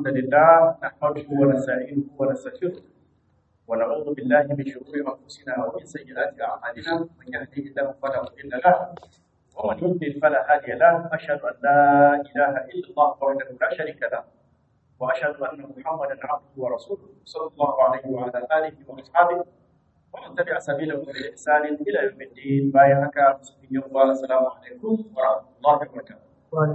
الحمد لله نحمده ونستعينه ونستغفره ونعوذ بالله من شرور انفسنا ومن سيئات اعمالنا من يهده الله فلا مضل له ومن يضلل فلا هادي له اشهد ان لا اله الا الله وحده لا شريك له واشهد ان محمدا عبده ورسوله صلى الله عليه وعلى اله واصحابه ومن تبع سبيله باحسان الى يوم الدين بايعك مسلمين يوم السلام عليكم ورحمه الله وبركاته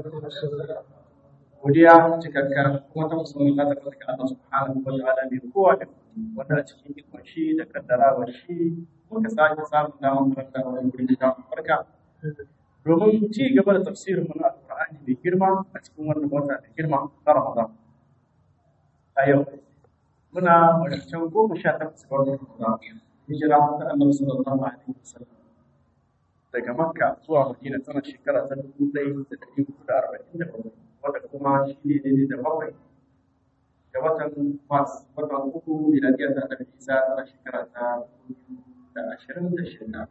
godiya cikakkar kuma ta musamman ta tabbata ga Allah subhanahu wa ta'ala mai kowa da wanda a cikin ikon shi da kaddarawar shi muka sake samun damar karanta wani gurin da farka domin ci gaba da tafsirin mu na alqur'ani mai girma a cikin wannan wata da girma ta Ramadan a yau muna wancan goma sha takwas ga watan Ramadan hijira ta Annabi sallallahu alaihi wasallam daga Makka zuwa Madina tana shekara ta dubu ɗaya da ɗari hudu da arba'in da bakwai wanda kuma shi ne daidai da bakwai ga watan Mars watan uku miladiya ta Annabi Isa tana shekara ta dubu da ashirin da shida.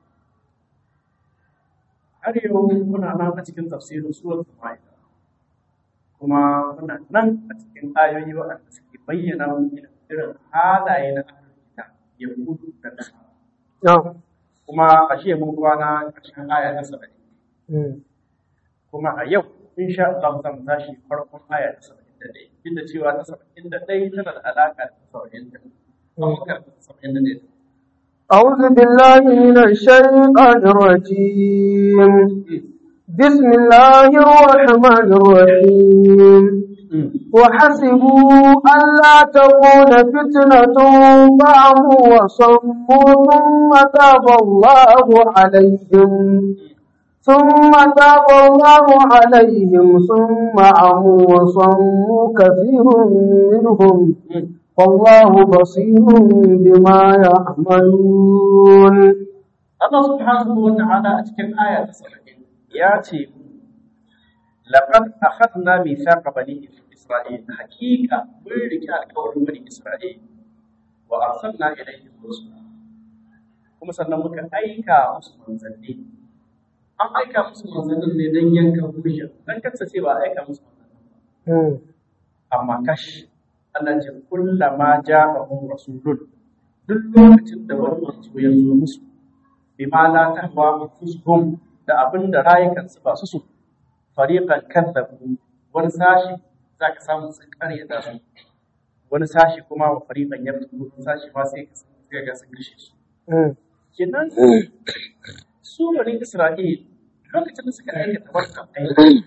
Har yau muna nan a cikin tafsirin suwar Ma'ida kuma muna nan a cikin ayoyi waɗanda suke bayyana irin halaye na ahlul kitab yahudu da nasara. kuma a shi mun kwana ƙarshen aya ta saba'in kuma a yau insha Allah zan tashi farkon aya ta saba'in da ɗaya duk da cewa ta saba'in da ɗaya tana da alaƙa da saba'in da ɗaya saba'in da ɗaya أعوذ بالله من الشيطان الرجيم بسم الله الرحمن الرحيم وحسبوا ألا تكون فتنة فعموا وصموا ثم تاب الله عليهم ثم تاب الله عليهم ثم عموا وصموا كثير منهم والله بصير بما يعملون الله سبحانه وتعالى أتكلم آية 70 ياتي لقد أخذنا ميثاق بني إسرائيل حقيقة من القول بني إسرائيل وأرسلنا إليهم رسلا kuma sannan muka aika musu manzanni an aika musu manzannin ne don yanka hujja don kasa ce ba aika musu manzannin amma kash Allah ce kullama ja'ahum rasulun duk lokacin da wani manzo ya zo musu bima la tahwa anfusuhum da abin da rayukansu ba su so fariqan kadzabu wani sashi zaka samu sun karya da su wani sashi kuma wa fariqan yabtu wani sashi ma sai ka ga sun kashe su kenan su bani Isra'il lokacin da suka aikata wannan aiki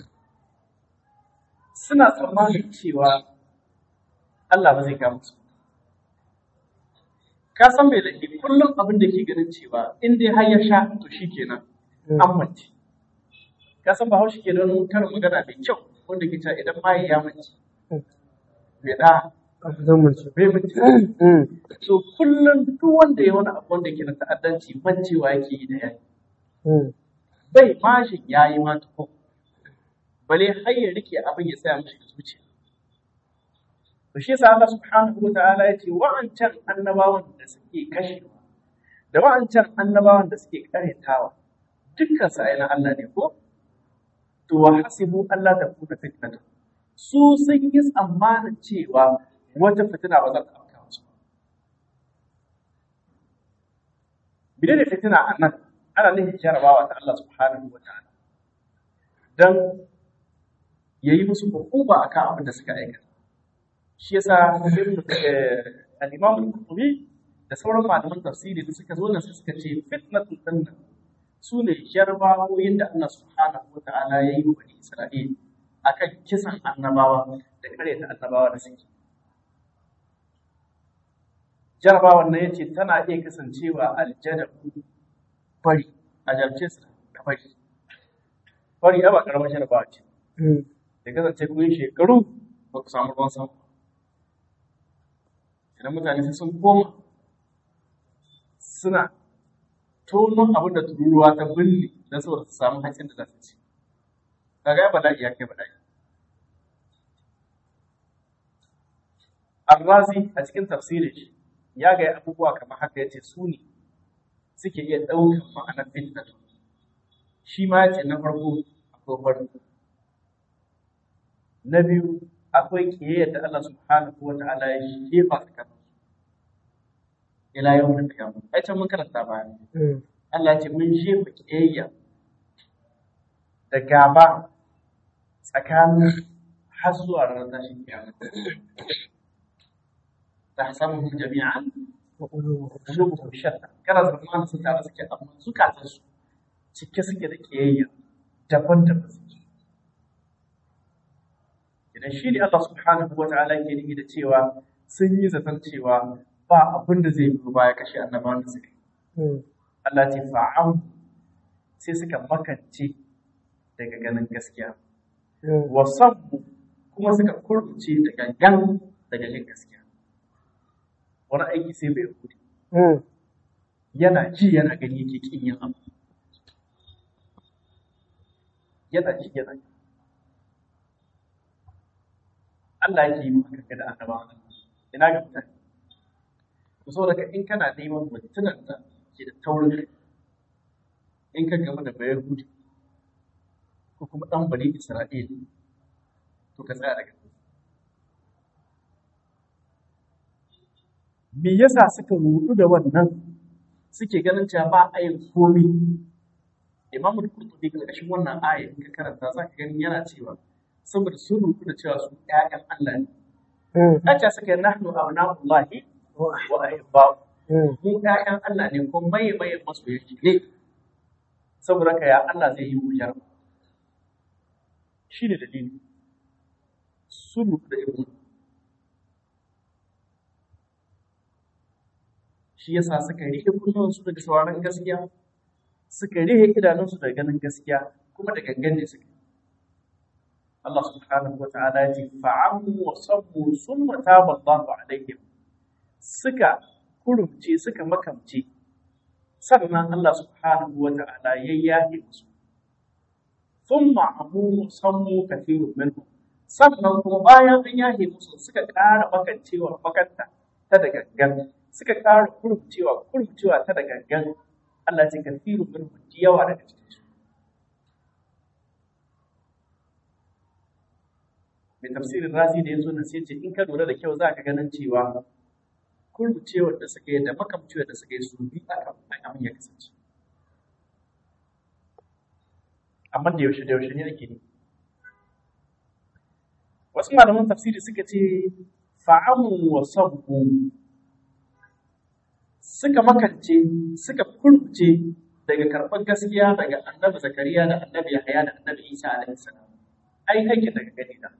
suna tsammanin cewa Allah ba zai kama su ka san mai laifi kullum abin da ke ganin cewa in dai har ya sha to shi kenan an mace ka san ba haushi ke don karin magana mai kyau wanda ke cewa idan maye ya mace bai da bai mace so kullum duk wanda ya wani abu wanda ke na ta'addanci mancewa yake yi da yaki bai mashin ya yi ma tuko bale har ya rike abin ya tsaya mashi da zuciya to shi yasa Allah subhanahu wa ta'ala ya ce wa'ancan annabawan da suke kashewa da wa'ancan annabawan da suke karetawa dukkan sa na Allah ne ko to wa hasibu Allah ta kuna fitnatu su sun yi tsammanin cewa wata fitina ba za ta afka musu bide da fitina a nan ana nufin jarabawa ta Allah subhanahu wa ta'ala dan yayi musu hukuma akan abin da suka aikata shi yasa al-Imam al-Qurtubi da sauran malaman tafsiri da suka zo nan suka ce fitnatul danna su ne jarbawoyin da Allah subhanahu wa ta'ala ya yi wa bani Isra'il akan kisan annabawa da karyata annabawa da suke jarabawan nan yace tana iya kasancewa aljada fari a jarce su da fari fari ba karamar jarabawa ce da kasance kun shekaru ba ku samu ruwan sama idan mutane sai sun koma suna tono abin da tururuwa ta binne don saboda su samu hatsin da za su ci kaga ya bala'i ya kai bala'i Arrazi a cikin tafsirin shi ya ga abubuwa kamar haka yace su ne suke iya ɗaukar ma'anar fitnatu shi ma yace na farko akwai farko na biyu akwai kiyayyar da Allah subhanahu wa ta'ala ya shefa tsakanin ila yau da kiyama ai can mun karanta baya Allah ya ce mun shefa kiyayya da gaba tsakanin har zuwa ranar tashin kiyama tahsabuhum jami'an wa qulubuhum shatta kana zaman su tare suke amma zukatan su cike suke da kiyayya daban-daban suke idan shi ne Allah subhanahu wa ta'ala ke nufi da cewa sun yi zaton cewa ba abin da zai biyo baya kashe annabawan da suka yi Allah ce fa'an sai suka makance daga ganin gaskiya wasanmu kuma suka kurkuce da gangan daga jin gaskiya wani aiki sai bai kudi yana ji yana gani yake kin yin abu yana ji yana gani Allah yake yi maka kaga da annabawa ina ga mutane ku so daga in kana neman mutunan da ke da taurin kai in ka gama da bayan hudu ko kuma ɗan bari Isra'ila to ka tsaya daga me yasa suka rudu da wannan suke ganin cewa ba a yin komi imamu da kurtubi ƙarƙashin wannan aya in ka karanta za ka gani yana cewa saboda sun rudu da cewa su ƴaƴan Allah ne Aca suka yi nahnu abna'ullahi wa ahibba'u mu ƴaƴan Allah ne ko maye maye masoyan shi ne saboda ka ya Allah zai yi mu jarba shi ne dalili sun rudu da ibnu shi yasa suka rihe kullunsu daga sauraron gaskiya suka rihe idanunsu daga ganin gaskiya kuma da gangan ne suka Allah subhanahu wa ta'ala ya ce fa'amu wa sabbu summa taba Allahu alaihim suka kurumce suka makamce sannan Allah subhanahu wa ta'ala ya yaye musu thumma amu sammu kathirun minhum sannan kuma bayan an yaye musu suka ƙara makancewa makanta ta da gangan suka ƙara kurkucewa kurkucewa ta da gangan Allah ce kafiru min hujji yawa daga cikin su mai tafsirin razi da ya zo nan sai ce in ka lura da kyau za ka ganin cewa kurkucewar da suka yi da makamcewar da suka yi su bi aka abin ya kasance amma da yaushe da yaushe ne ake ne wasu malaman tafsiri suka ce fa'amu wa sabbu suka makance suka kurce daga karɓar gaskiya daga annabi zakariya da annabi yahaya da annabi isa alaihi salam ai aikin daga gani da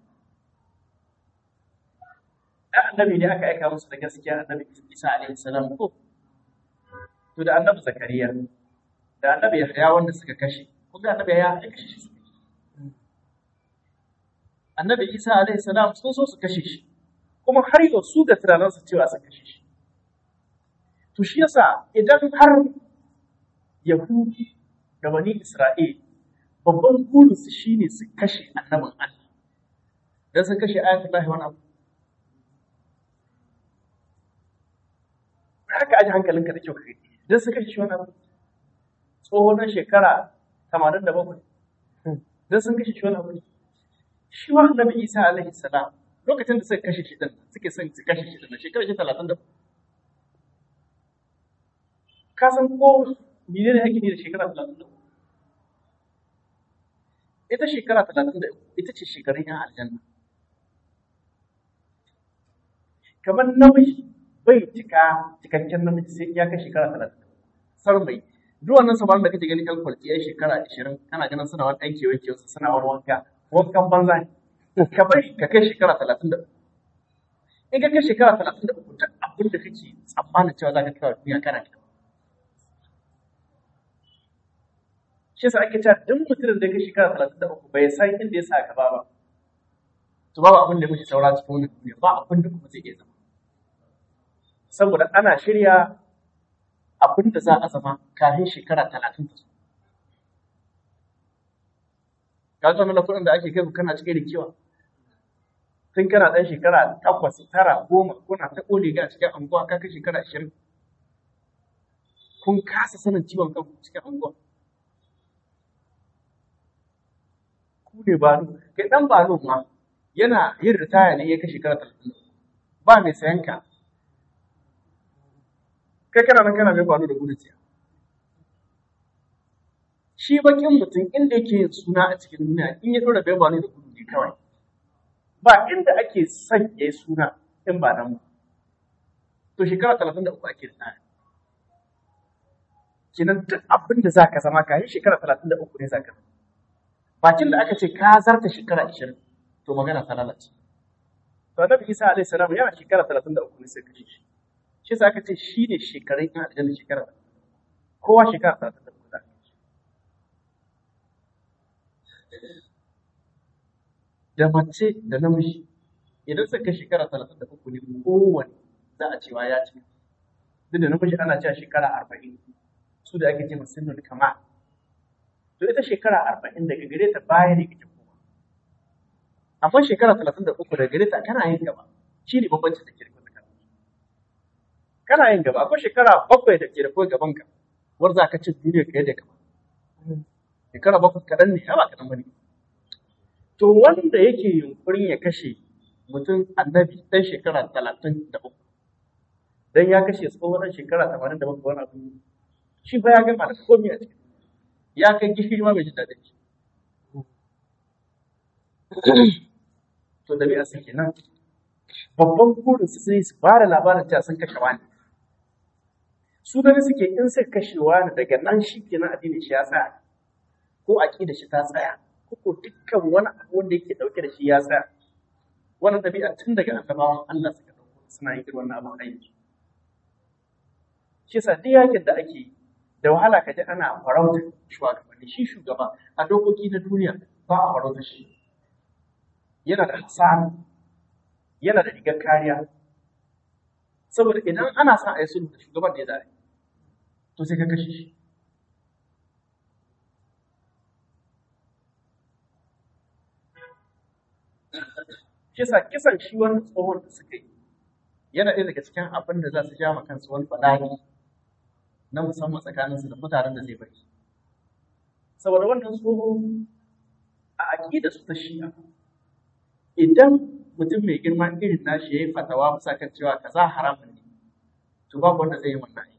da annabi ne aka aika musu da gaskiya annabi isa alaihi salam ko to da annabi zakariya da annabi yahaya wanda suka kashe kun ga annabi yahaya ya kashe shi annabi isa alaihi salam sun so su kashe shi kuma har yau su da tunaninsu cewa sun kashe shi To shi yasa idan har Yahudu da bani Isra'il babban burinsu shi ne su kashe annabin Allah. Don sun kashe ayatullahi wani abu. Haka aji hankalinka da kyau kai. Don sun kashe shi wani abu. Tsohon shekara tamanin da bakwai. Don sun kashe shi wani abu. Shi wa annabi Isa alaihi salam lokacin da suka kashe shi din suke son su kashe shi din shekara shi talatin da ka san ko mene ne ake ne da shekara talatin da ita shekara talatin da ita ce shekarun yan aljanna kamar namiji bai cika cikakken namiji sai ya kai shekara talatin sar mai duk wannan samarin da kake gani yan kwalci yan shekara ashirin kana ganin suna wani aiki wanke wasu suna wani wanka wankan banza ne ka bari ka kai shekara talatin da in ka kai shekara talatin da uku duk abin da kake tsammanin cewa za ka kawo duniya kana kyau shi yasa ake cewa duk mutumin da ya kai shekara talatin da uku bai san inda ya sa gaba ba to babu abin da muke saura cikin wannan duniya ba abin da kuma zai iya zama saboda ana shirya abin da za a zama kafin shekara talatin da su ka zo na kuɗin da ake kai kana cikin rikiwa tun kana ɗan shekara takwas tara goma kuna ta ƙone ga cikin anguwa ka kai shekara ashirin kun kasa sanin ciwon kanku cikin anguwa ku ne balo kai dan balo ma yana yin ritaya ne ya kai shekara talatin ba mai sayan ka kai kana nan kana mai kwano da gudu ciya shi bakin mutum inda yake yin suna a cikin duniya in ya dora bai kwano da gudu ne kawai ba inda ake son ya yi suna in ba nan ba to shekara talatin da uku ake ritaya kenan duk abin da za ka zama ka yi shekara talatin da uku ne za ka zama bakin da aka ce ka zarta shekara ashirin to magana ta lalace to annabi isa alaihi salam yana shekara talatin da uku ne sai kashe shi shi sa aka ce shi ne shekarun yan aljanna shekara kowa shekara talatin da uku za ka da mace da namiji idan suka shekara talatin da uku ne kowane za a cewa ya ci duk da namiji ana cewa shekara arba'in su da ake ce masu kama to ita shekara arba'in daga gare ta baya ne kake koma amma shekara talatin da uku daga gare ta kana yin gaba shi ne bambanci da ke da tsakanin kana yin gaba akwai shekara bakwai da ke da kawai gaban ka war za ka ci duniya ka yadda kama shekara bakwai kaɗan ne ba kaɗan ba ne to wanda yake yunkurin ya kashe mutum annabi ɗan shekara talatin da uku dan ya kashe tsohon shekara tamanin da bakwai wani abu shi ba ya gama da komai a cikin ya kai gishiri ma bai ji daɗin shi. To da biya suke nan, babban burin su sai su fara labarin cewa sun kashe wani. Su gani suke in suka kashe wani daga nan shi kenan addinin shi ya tsaya, ko aƙida shi ta tsaya, ko ko dukkan wani abu wanda yake ɗauke da shi ya tsaya. Wannan ɗabi'a tun daga annabawan Allah suka ɗauko suna yin irin wannan abin aiki. Shi yasa duk yakin da ake yi da wahala ka ji ana farauta shugabanni shi shugaba a dokoki na duniya ba a farauta shi yana da hasara yana da rigar kariya saboda idan ana son a yi sulhu da shugaban da ya zare to sai ka kashe shi kisa kisan shi wani tsohon da suka yi yana ɗaya daga cikin abin da za su ja ma kansu wani bala'i na musamman tsakaninsu da mutanen da zai bari. Saboda wannan tsoho a aƙida su ta shi'a, idan mutum mai girma irin nashi ya yi fatawa bisa kan cewa kaza haramun ne, to babu wanda zai yi wannan aiki.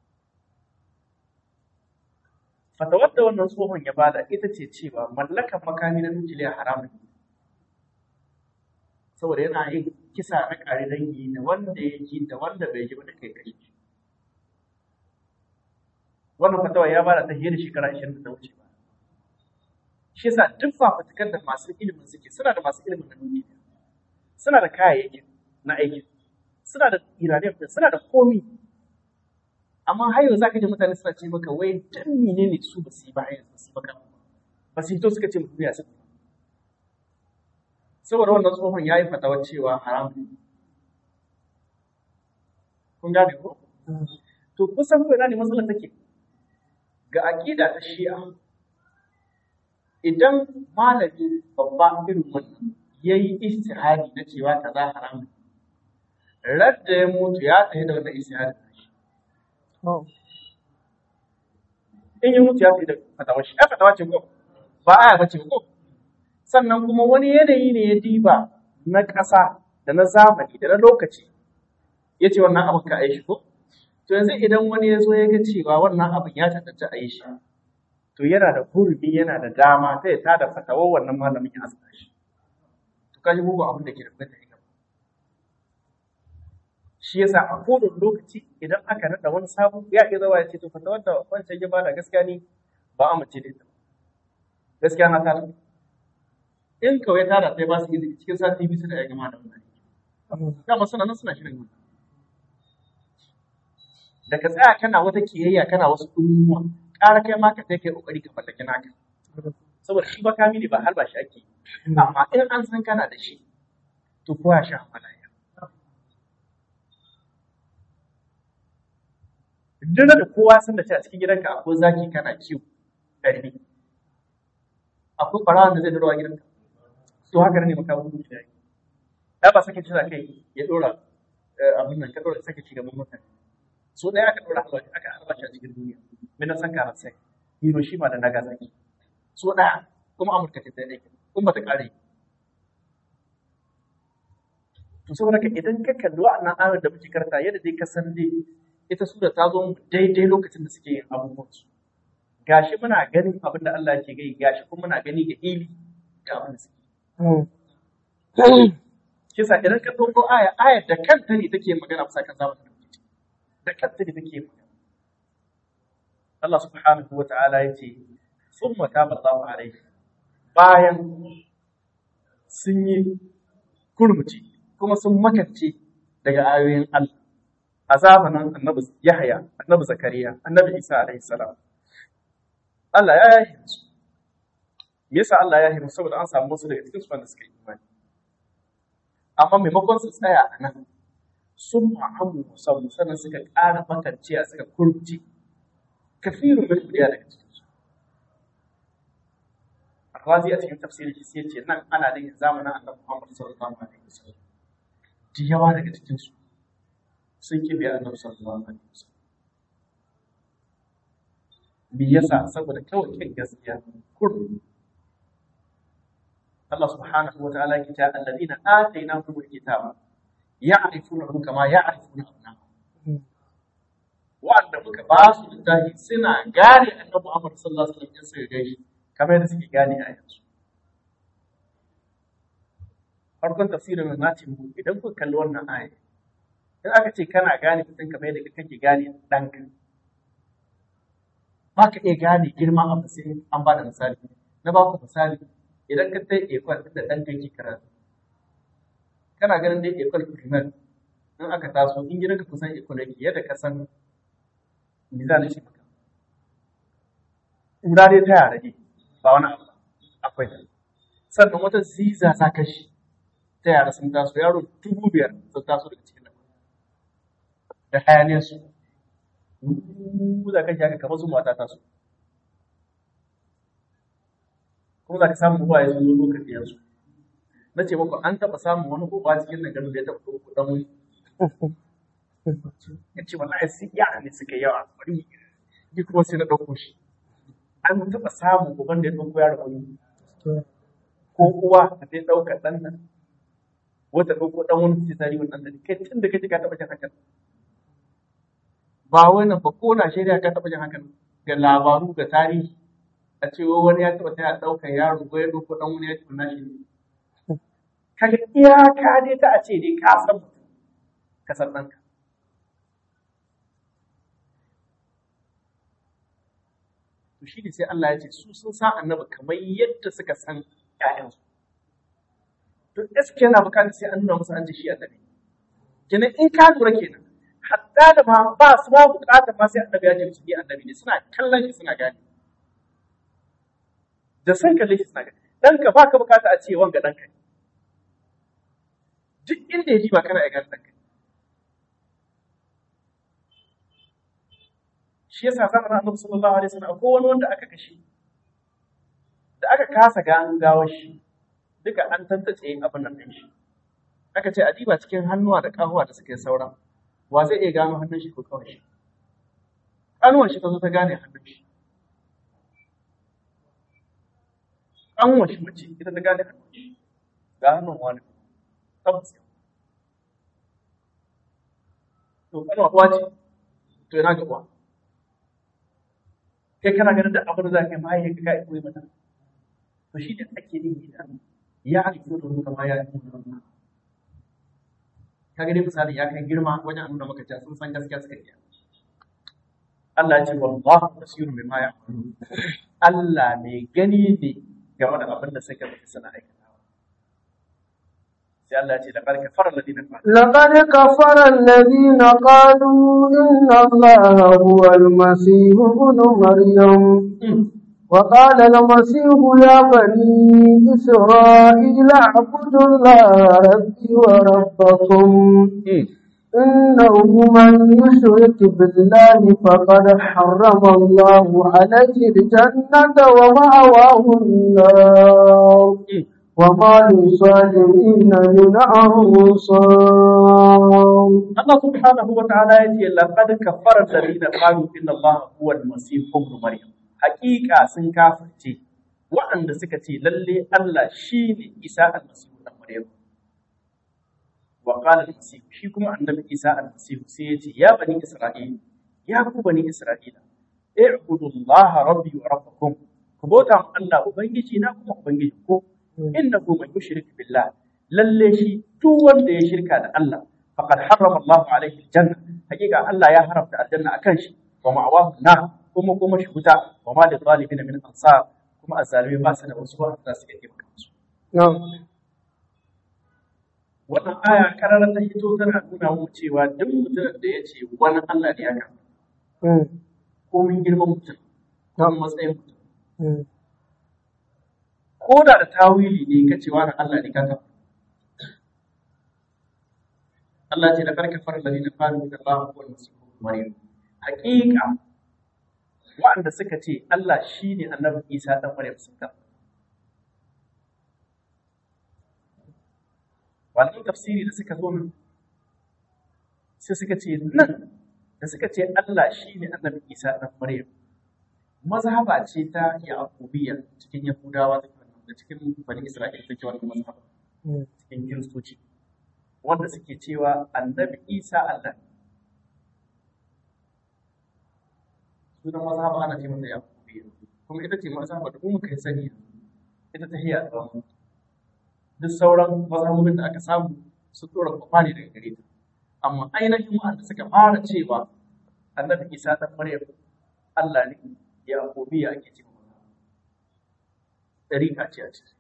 Fatawar da wannan tsohon ya bada ita ce cewa mallakan makami na nukiliya haramun ne. Saboda yana yin kisa na ƙare dangi da wanda ya ji da wanda bai ji ba da kai kashe shi. wannan fatawa ya bada ta fiye da shekara ashirin da ta wuce ba shi yasa duk fafutukar da masu ilimin suke suna da masu ilimin na duniya suna da kayayyakin na aiki suna da iraniyan suna da komi amma har yau zaka ji mutane suna ce maka wai dan menene su ba su yi ba har yanzu ba su yi ba ba su hito suka ce mu duniya su saboda wannan tsohon ya yi fatawar cewa haram kun gane ko to kusan ko ina ne matsalar take ga aƙida ta shi'a idan malami babba irin wannan ya yi istihadi na cewa ta za haram radda ya mutu ya tsaye da wannan istihadi na shi in yi mutu ya tsaye da fatawa shi ai fatawa ce ko ba aya ba ce ko sannan kuma wani yanayi ne ya diba na ƙasa da na zamani da na lokaci ya ce wannan abin ka a yi shi ko To yanzu idan wani ya zo ya ga cewa wannan abin ya tantance a yi shi, to yana da hurumi yana da dama ta ya tada fatawar wannan malamin ya asaka shi. To kaji mugu abin da ke da kwanta ya Shi yasa a kodin lokaci idan aka naɗa wani sabu ya iya zawa ya ce to fatawar da wancan ya bada gaskiya ne ba amince da ita. Gaskiya na tada. In kawai tada sai ba su izini cikin sati biyu suna ya gama da wannan. Dama suna nan suna shirin wannan. da ka tsaya kana wata kiyayya kana wasu ɗumuwa ƙara kai ma ka sai kai ƙoƙari ka mallaki naka saboda shi bakami ne ba har ba shi ake amma in an san kana da shi to ko ya sha malaya duk da kowa san da a cikin gidanka akwai zaki kana kiwo ɗari akwai ɓarawan da zai dora gidanka to haka ne makamun da ya yi ba sake cira kai ya dora abin nan ka dora sake ci gaban mutane so ɗaya aka ɗora albashi aka albashi a cikin duniya mina san karar sai Hiroshima da Nagasaki so ɗaya kuma Amurka ta tsaye kuma ba ta ƙare to saboda ka idan ka kalli wa'annan ayoyin da muke karanta yadda dai ka san dai ita sura ta zo daidai lokacin da suke yin abubuwan su gashi muna ganin abin da Allah ke gai gashi kuma muna gani ga ili da abin da suke kisa idan ka ɗauko aya ayar da kanta ne take magana bisa kan zamanin da muke ciki da kanta ne take magana Allah subhanahu wa ta'ala ya ce summa taba Allahu alaihi bayan sun yi kurmuci kuma sun makance daga ayoyin Allah a zamanin annabi Yahya annabi Zakariya annabi Isa alaihi salam Allah ya yahi su me yasa Allah ya yahi musu saboda an samu wasu daga cikin su wanda suka yi imani amma maimakon su tsaya a nan sun ma'amu musamman sannan suka ƙara makanciya suka kurci kafirun min ɗaya daga cikin su Razi a cikin tafsirin shi sai ce nan ana da zamanin annabi Muhammad sallallahu alaihi wasallam da yawa daga cikin su sun kibe annabi sallallahu alaihi wasallam me yasa saboda kawai kin gaskiya kurmi Allah subhanahu wa ta'ala ya ce alladhina atainahumul kitaba ya'rifunahu kama ya'rifuna abna'ahum wanda muka ba su littafi suna gane annabi Muhammad sallallahu alaihi wasallam sai gaishe kamar yadda suke gane a yanzu farkon tafsirin na ce mu idan kuka kalli wannan aya in aka ce kana gane mutum kamar yadda kake gane ɗanka ba ka iya gane girman abu sai an ba da misali na ba ku misali idan ka tai ekwal da ɗanka yake karatu kana ganin dai ekwal primar in aka taso in gidanka kusan ekwal yake yadda ka san misali shi maka ƙura dai ta yara ne ba wani abu akwai sannan wata ziza ta kashi ta yara sun taso yaro dubu biyar sun taso daga cikin nan da hayaniyar su za ka haka kamar su mata taso kuma za ka samu uwa ya zo lokacin yanzu na ce muku an taɓa samun wani uba cikin nan garin da ya taɓa ɗauko ɗan wani ya ce wallahi sun yara ne suka yawa bari ni kuma sai na ɗauko shi an taɓa samun uban da ya ɗauko yaro wani ko uwa da ta ɗauka ɗan nan wata ɗauko ɗan wani ce tari wani ɗan da kai tun da kaji ka taɓa jin hakan ba wani ba ko na shaida ka taɓa jin hakan ga labaru ga tarihi a ce wani ya taɓa taya ɗaukar yaro ko ya ɗauko ɗan wani ya taɓa nashi ne kaga iyaka dai ta a ce dai ka san mutum ka san ɗanka to shi ne sai Allah ya ce su sun san annabi kamar yadda suka san ƴaƴansu to gaskiya yana bukatar sai an nuna musu an ji shi annabi kenan in ka lura kenan hatta da ma ba su ma bukatar ma sai annabi ya ce su bi annabi ne suna kallon shi suna gane da san kalle shi suna gane ɗanka ba ka bukata a ce wanga ɗanka ne duk inda ya ji ba kana ya gane ɗanka shi yasa zamanin annabi sallallahu alaihi wasallam akwai wani wanda aka kashe da aka kasa gano gawar shi duka an tantance abin nan ɗin shi aka ce adiba cikin hannuwa da kahuwa da suke saura wa zai iya gano hannun shi ko kawai shi ƙanuwar shi ta zo ta gane hannun shi ƙanuwar shi mace ita ta gane hannun shi ga hannun wani tabbas to ƙanuwa kuwa ce to yana ga uwa kai kana ganin da abin da za ka yi mahaifin ka kai koyi mata to shi ne ake yin da ya halittu da ruka ma ya yi ka gani misali ya kai girma wajen nuna maka cewa sun san gaskiya suka iya Allah ya ce wallahu basirun bima ya'malun Allah mai gani ne game da abin da suka fi suna aikatawa sai Allah ya ce da barka fara ladina لقد كفر الذين قالوا إن الله هو المسيح ابن مريم وقال المسيح يا بني إسرائيل اعبدوا الله ربي وربكم إنه من يشرك بالله فقد حرم الله عليه الجنة ومأواه النار وما للظالمين من أنصار Allah subhanahu wa ta'ala ya ce laqad kafara alladhina qalu inna Allah huwa al-masih ibn maryam haqiqa sun kafirce waɗanda suka ce lalle Allah shine Isa al-masih ibn maryam wa qala al-masih shi kuma annabi Isa al-masih sai ya ce ya bani Isra'ila ya ku bani Isra'ila i'budullaha rabbi wa rabbakum ku bauta ma Allah ubangiji na kuma ubangiji ko innahu man yushrik billah lalle shi duk wanda ya shirka da Allah faqad harrama Allah alaihi aljanna hakika Allah ya haramta aljanna akan shi wa ma'awahu na kuma kuma shi wuta wa ma da zalimin min ansar kuma azzalimi ba su da wasu wanda su iya taimaka musu wannan aya kararar ta hito tana nuna mu cewa duk mutumin da ya ce wani Allah ne ya kama komin girman mutum ko matsayin mutum ko da da tawili ne ka ce wani Allah ne kaka Allah ce da karka fara da na fara da Allah ko masu Maryam hakika waɗanda suka ce Allah shine annabi Isa dan Maryam sun ka wannan tafsiri da suka zo nan sai suka ce nan da suka ce Allah shine annabi Isa dan Maryam mazhaba ce ta Yaƙubiyya cikin Yahudawa da cikin Bani Isra'ila take wannan mazhaba cikin Kiristoci wanda suke cewa annabi Isa Allah ne sunan mazhaba ana ce mata Yaƙubiyya kuma ita ce mazhaba da kuma kai sani ita ta hiya tsawon duk sauran mazhabobin da aka samu su dora kwafa ne daga gare ta amma ainihin wanda suka fara cewa annabi Isa dan Maryam Allah ne Yaƙubiya ake ce mata. Ɗariƙa ce a ciki.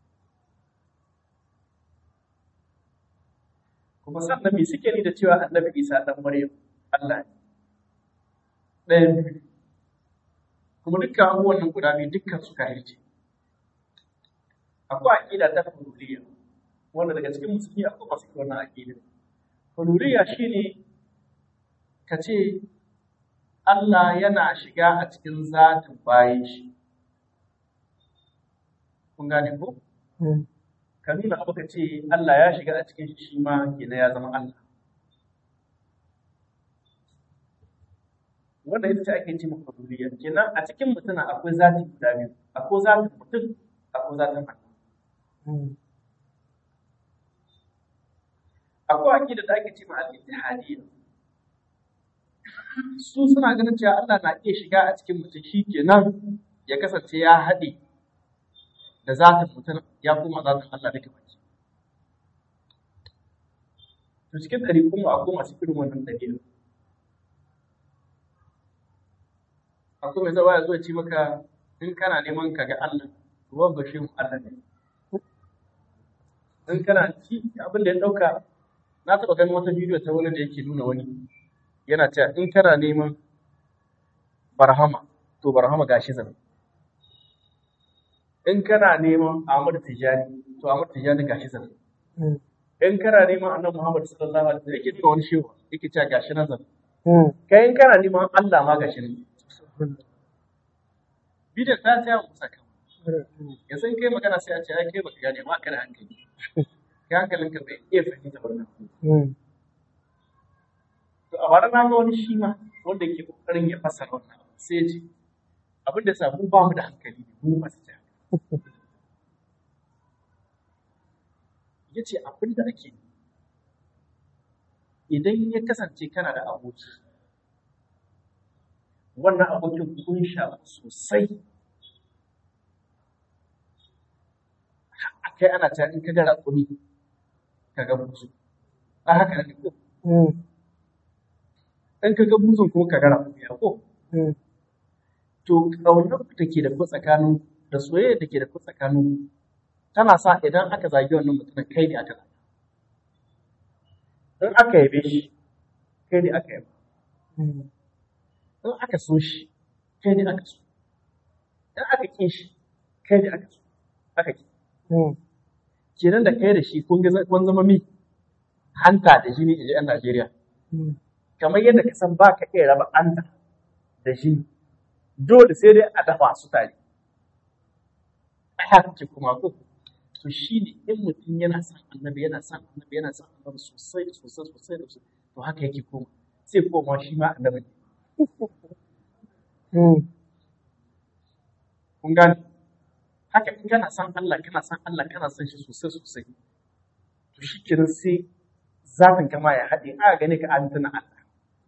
Kuma sannan me suke ni da cewa annabi Isa ɗan Maryam Allah ne. Ɗayan biyu. Kuma dukkan abubuwan nan guda biyu dukkan su kahirci. Akwai aƙida ta huluriya wanda daga cikin musulmi akwai masu wannan aƙida. Huluriya shine ka ce Allah yana shiga a cikin zatin bayan shi. Kun gane ko? Ka nuna abu ka ce Allah ya shiga a cikin shi ma kenan ya zama Allah. Wanda ita ce ake ce maka duniya. Kenan a cikin mutum akwai zati guda biyu. Akwai zatin mutum, akwai zatin Allah. Akwai aƙida da ake ce ma al-ittihadiyya. su suna ganin cewa Allah na iya shiga a cikin mutum shi kenan ya kasance ya haɗe da zatin mutum ya kuma zatin Allah duka baki. To cikin ɗari kuma akwai masu irin wannan ɗabi'a. Akwai mai zawa ya zo ya ce maka in kana neman ka ga Allah, ruwan bashe mu Allah ne. In kana ci abin da ya ɗauka, na taɓa ganin wata bidiyo ta wani da yake nuna wani yana cewa in kana neman barhama to barhama gashi zan in kana neman Ahmad Tijani to Ahmad Tijani gashi zan in kana neman Annabi Muhammad sallallahu alaihi wasallam yake nuna wani shehu yake cewa gashi nan zan kai in kana neman Allah ma gashi nan bidan ta ta musa kan yanzu in kai magana sai a ce ai kai baka gane ma kana hankali kai hankalinka bai iya fahimta wannan To a bara na ga wani shi ma wanda ke kokarin ya fassara wannan sai ya ce abin da sa mu ba mu da hankali mu masu ta. Ya ce abin da ake idan ya kasance kana da aboki wannan abokin kun sha sosai kai ana ta in ka ga raƙumi ka ga musu a haka ne ko in ka ga buzun kuma ka gara ya ko to ƙaunar da ke da ku tsakanin da soyayya da ke da ku tsakanin tana sa idan aka zagi wannan mutumin kai ne aka zagi in aka yabe shi kai ne aka yaba in aka so shi kai ne aka so in aka ƙi shi kai ne aka so aka ƙi kenan da kai da shi kun ga kun zama mi hanta da jini a 'yan Najeriya kamar yadda ka san ba ka iya raba anta da shi dole sai dai a dafa su tare haka ce kuma ko to shi ne in mutum yana son annabi yana son annabi yana son annabi sosai sosai sosai sosai to haka yake koma sai koma shi ma annabi kun gane haka in kana son Allah kana son Allah kana son shi sosai sosai to shi kenan sai zafin kama ya haɗe aka gani ka an tuna Allah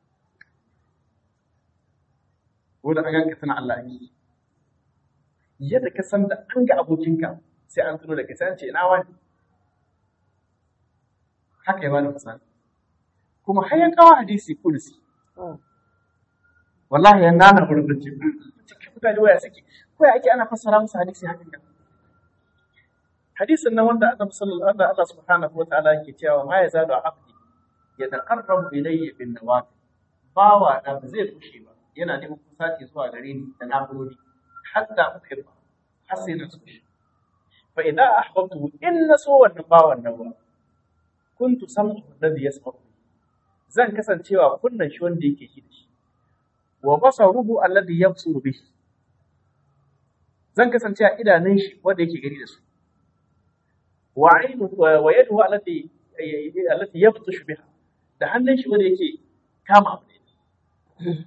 wanda an ganka tuna Allah ne yadda ka san da an ga abokinka sai an tuno da kai sai an ce ina wani haka ya bani misali kuma har ya kawo hadisi kursi wallahi ya nana wurin da ce cikin mutane waya suke ko ya ake ana fassara musu hadisi hakan nan hadisin nan wanda Annabi sallallahu alaihi Allah subhanahu wa ta'ala yake cewa ma yazalu abdi yataqarrabu ilayya bin nawafil bawa da ba zai kushe ba yana neman kusaci zuwa gare ni da nafiloli hatta uhibba har sai na so shi fa idan ahbabtu in na so wannan bawan nan ba kuntu sam'u alladhi yasma'u zan kasancewa kunnan shi wanda yake shi da shi wa basaruhu alladhi yabsuru bihi zan kasance a idanun shi wanda yake gani da su wa ainu wa yaduhu allati allati yabtashu biha da hannun shi wanda yake kama abu ne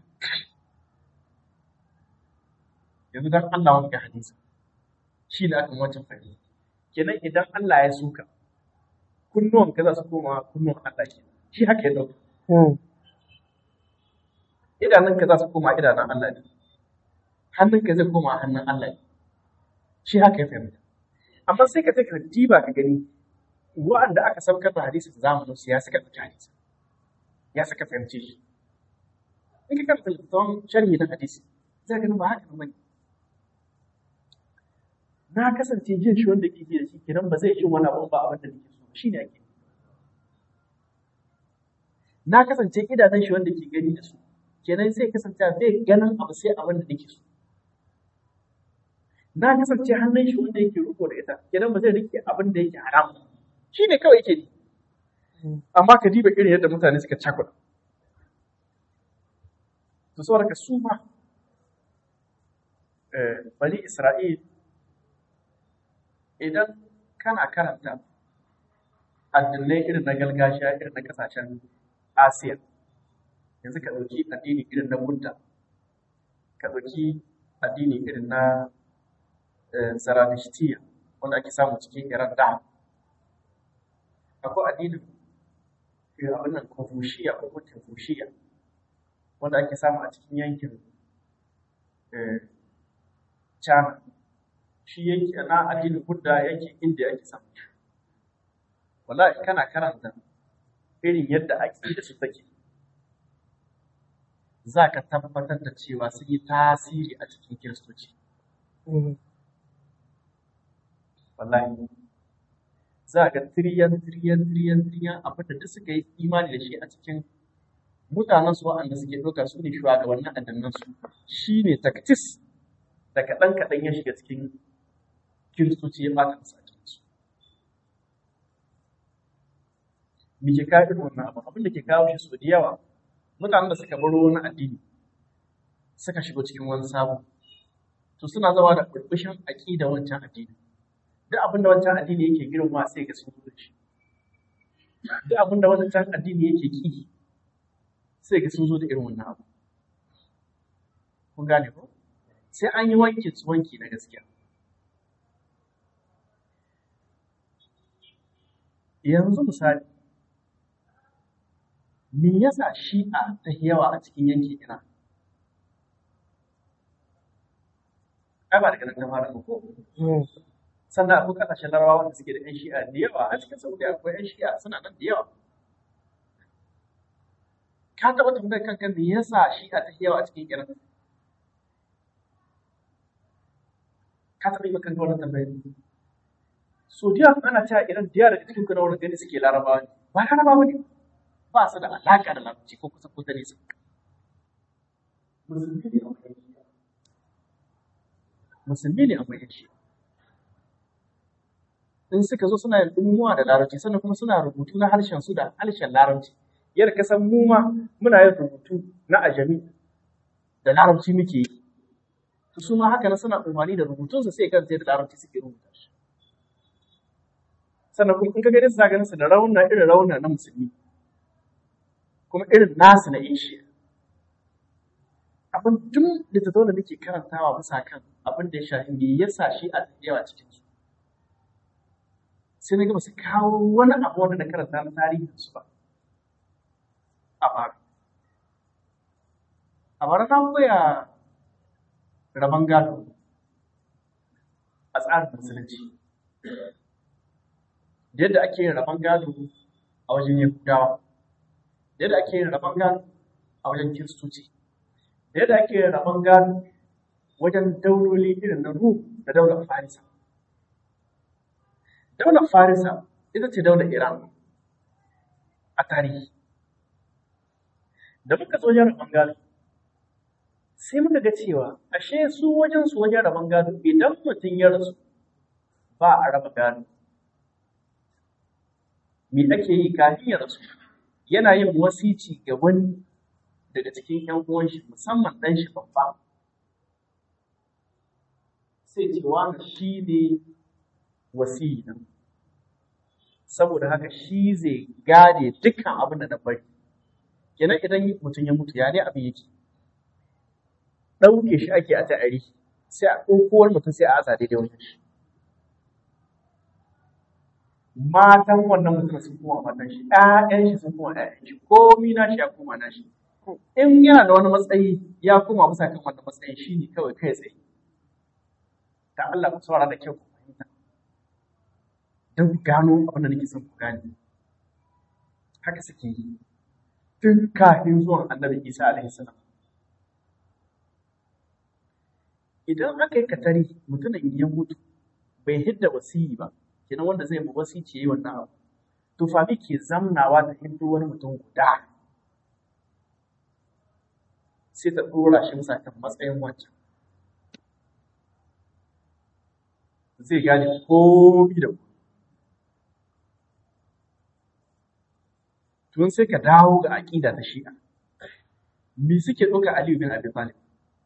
yanzu dan Allah wanda hadisi shi da aka wancan fahimta kenan idan Allah ya suka kunnuwan ka za su koma kunnuwan Allah ke shi haka ya dauka idanun ka za su koma idanun Allah ne hannun ka zai koma hannun Allah ne shi haka ya fahimta amma sai ka ce ka diba ka gani wa'anda aka saukar da hadisi da zamanin su ya saka ɗauki hadisi ya saka fahimce shi in ka karanta littattafan sharhi na hadisi zai ganin ba haka bane na kasance jin shi wanda ke ji da shi kenan ba zai jin wani abu ba abin da nake so shi ne ake na kasance idanun shi wanda ke gani da su kenan sai kasance zai ganin abu sai abin da nake so na kasance hannun shi wanda yake riko da ita kenan ba zai rike abin da yake haram shi ne kawai yake yi amma ka diba irin yadda mutane suka cakuɗa to saboda ka su ma bani isra'il idan kana karanta addinai irin na gargajiya irin na kasashen asiya yanzu ka ɗauki addini irin na buddha ka ɗauki addini irin na Zaradishtiya wanda ake samu cikin Iran da akwai addinin abin nan Confucius ko Confucius wanda ake samu a cikin yankin China shi yanki na addinin Buddha yankin India ake samu wallahi kana karanta irin yadda ake da su take za ka tabbatar da cewa sun yi tasiri a cikin kiristoci wallahi za ga tiriyan tiriyan tiriyan tiriyan abin da duk suka yi imani da shi a cikin mutanen su waɗanda suke ɗauka su ne shugabannin addinan su shi ne taktis da kaɗan kaɗan ya shiga cikin kiristoci ya ɓata musu a cikin su me ke kawo irin wannan abu abin da ke kawo shi sau da yawa mutanen da suka baro wani addini suka shigo cikin wani sabo to suna zama da burbushin aƙida wancan addini duk abin da wancan addini yake girma sai ga sun zo da shi duk abin da wancan addini yake ki sai ga sun zo da irin wannan abu kun gane ko sai an yi wanki wanki na gaskiya yanzu misali me yasa shi'a ta yawa a cikin yankin Iran ai ba daga nan ta fara ko sannan akwai kasashen larabawa wanda suke da yan shi'a da yawa a cikin saudi akwai yan shi'a suna nan da yawa ka taɓa tambayar kanka me yasa shi'a ta yawa a cikin iran ka taɓa yi kanka wannan tambayar so da yawa ana cewa iran da yawa daga cikin kuna wurin gani suke larabawa ne ba larabawa ne ba su da alaƙa da larabci ko kusa ko ta nesa musulmi ne a wajen musulmi ne a wajen shi'a in suka zo suna yin ɗumuwa da larabci sannan kuma suna rubutu na harshen su da harshen larabci yadda ka san mu ma muna yin rubutu na ajami da larabci muke yi to su ma haka na suna umarni da rubutunsu sai kan sai da larabci suke rubuta shi sannan kuma in ka gani su za ganin su da rauna irin rauna na musulmi kuma irin nasu na ishi abin tun da ta da nake karantawa bisa kan abin da ya shafi me yasa shi a yawa cikin su sai na ga su kawo wani abu wanda na karanta na tarihin su ba a bara a bara na koya rabon gado a tsarin musulunci da yadda ake yin rabon gado a wajen yahudawa da yadda ake yin rabon gado a wajen kiristoci da yadda ake yin rabon gado wajen dauloli irin na Rum da daular Farisa. Daular Farisa ita ce daular Iran a tarihi. Da muka zo wajen rabon gado, sai muka ga cewa ashe su wajen su wajen rabon gado idan mutum ya rasu ba a raba gado. Me ake yi kafin ya rasu? Yana yin wasici ga wani daga cikin 'yan uwan shi musamman ɗan shi babba. sai ce wani shi ne wasiyi nan saboda haka shi zai gane dukkan abin da na bari kenan idan mutum ya mutu ya ne abin yake ɗauke shi ake a ta'ari sai a ɗaukowar mutum sai a aza daidai wajen shi matan wannan mutum sun kuma matan shi ƴaƴan shi sun kuma ƴaƴan shi komi na shi ya koma na shi in yana da wani matsayi ya koma bisa kan wannan matsayin shi ne kawai kai tsaye da Allah ku saurara da kyau ku fahimta don ku gano abin da nake son ku gane haka suke yi tun kafin zuwan annabi Isa alaihi salam idan aka yi katari mutumin ya mutu bai hidda wasiyi ba kenan wanda zai mu wasici yi wannan abu to fami ke zamnawa da hindu wani mutum guda sai ta ɗora shi bisa kan matsayin wancan zai gane komi da komi. Tun sai ka dawo ga aƙida ta shi'a. Me suke ɗauka Aliyu bin Abi Talib?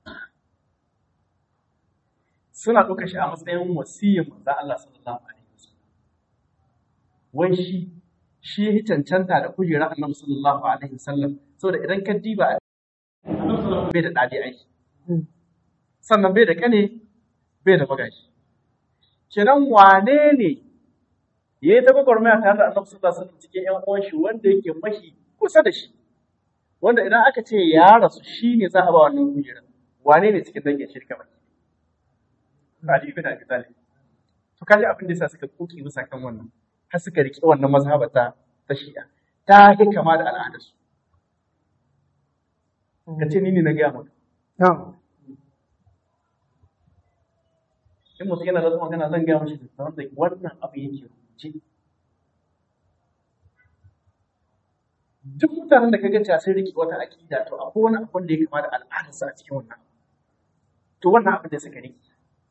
Suna ɗauka shi a matsayin wasiyyar manzo Allah sallallahu alaihi wasallam. Wai shi shi ya cancanta da kujerar Annabi sallallahu alaihi wasallam saboda idan ka diba bai da ɗabi aiki. Sannan bai da ƙane bai da magashi. kenan wane ne ya yi ta gwagwarmaya tare da annabi sallallahu alaihi wasallam cikin ƴan uwan shi wanda yake mashi kusa da shi wanda idan aka ce ya rasu shi ne za a ba wannan kujerar wane ne cikin dangin shirka ba Ali ibn Abi Talib to kaji abin da yasa suka koki bisa kan wannan har suka riƙe wannan mazhaba ta ta Shi'a ta yi kama da al'adarsu ka ce ni ne na gaya maka in mutum yana da magana zan gaya mashi da wanda wannan abu yake rubuce duk mutanen da kaga cewa sun rike wata aƙida to akwai wani abun da ya kama da al'adarsa a cikin wannan to wannan abin da suka rike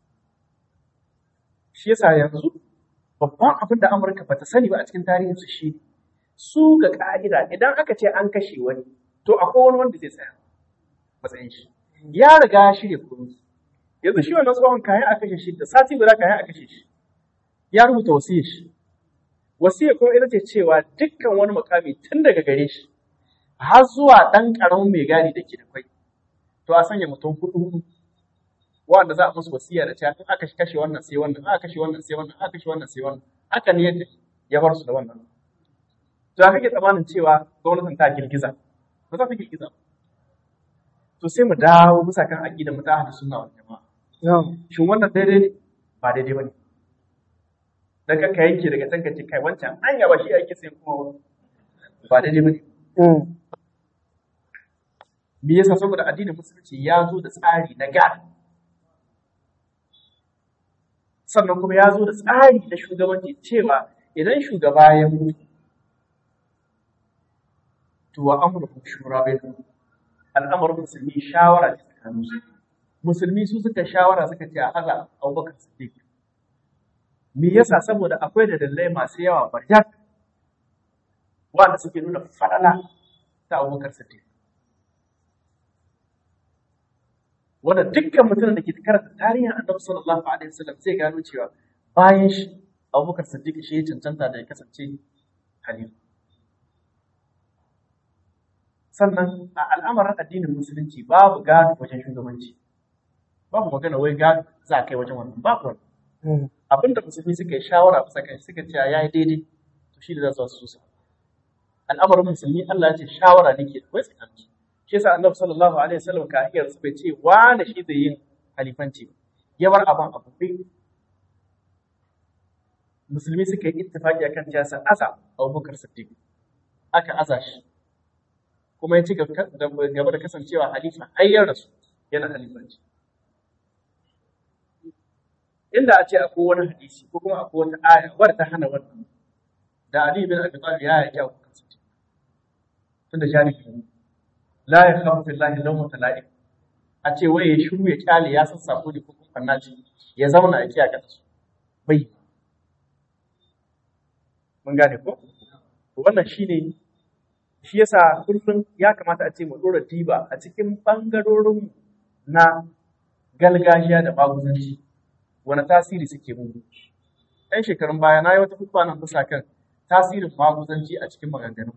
shi yasa yanzu babban abin da Amurka bata sani ba a cikin tarihinsu shi su ga ka'ida idan aka ce an kashe wani to akwai wani wanda zai tsaya matsayin shi ya riga ya shirya komai yanzu shi wannan tsohon kayan a kashe shi da sati guda kayan a kashe shi ya rubuta wasiyar shi wasiyar kuma ita ce cewa dukkan wani mukami tun daga gare shi har zuwa ɗan ƙaramin mai gadi da ke da kwai to a sanya mutum hudu hudu wanda za a musu wasiya da cewa in aka kashe wannan sai wannan aka kashe wannan sai wannan aka kashe wannan sai wannan haka ne yadda ya bar su da wannan to ya kake tsammanin cewa gwamnatin ta girgiza ba za ta girgiza ba to sai mu dawo bisa kan aqidar mu ta ahlus sunna wal jamaa shin wannan daidai ne ba daidai bane dan ka yanke daga can ka ce kai wancan anya ba shi ake sai kuma ba daidai bane me yasa saboda addinin musulunci ya zo da tsari na gado sannan kuma ya zo da tsari na shugabanci cewa idan shugaba ya mutu to wa amurkum shura bainakum al'amarin musulmi shawara ce tsakanin su musulmi su suka shawara suka ce a haza abubakar siddiq me yasa saboda akwai da dalilai masu yawa barjak wanda suke nuna fadala ta abubakar siddiq wanda dukkan mutum da ke karanta tarihin annabi sallallahu alaihi wasallam zai gano cewa bayan shi abubakar siddiq shi ya cancanta da ya kasance halifa sannan a al'amarin addinin musulunci babu gado wajen shugabanci babu magana wai gado za a kai wajen wannan babu wannan abinda musulmi suka yi shawara bisa kai suka ce ya yi daidai to shi da za su su al'amarin musulmi Allah ya ce shawara nake da wasu kanci shi yasa annabi sallallahu alaihi wasallam ka iya su bai ce wani shi zai yin halifanci ya bar abin abu musulmi suka yi ittifaki akan cewa sa asa Abubakar Siddiq aka aza shi kuma ya ci gaba da kasancewa halifa har ya rasu yana halifanci inda a ce akwai wani hadisi ko kuma akwai wata aya wadda ta hana wannan da Ali bin Abi Talib ya yaki Abubakar Siddiq tunda jami'i ne la ya khafu billahi lawmata la'im a ce wai ya shiru ya kyale ya san sako ne ko kuma ce ya zauna a kiyaye su bai mun gane ko to wannan shine shi yasa kullum ya kamata a ce mu dora diba a cikin bangarorin na galgajiya da maguzanci wani tasiri suke mu ɗan shekarun baya na yi wata hukuma nan bisa kan tasirin maguzanci a cikin maganganu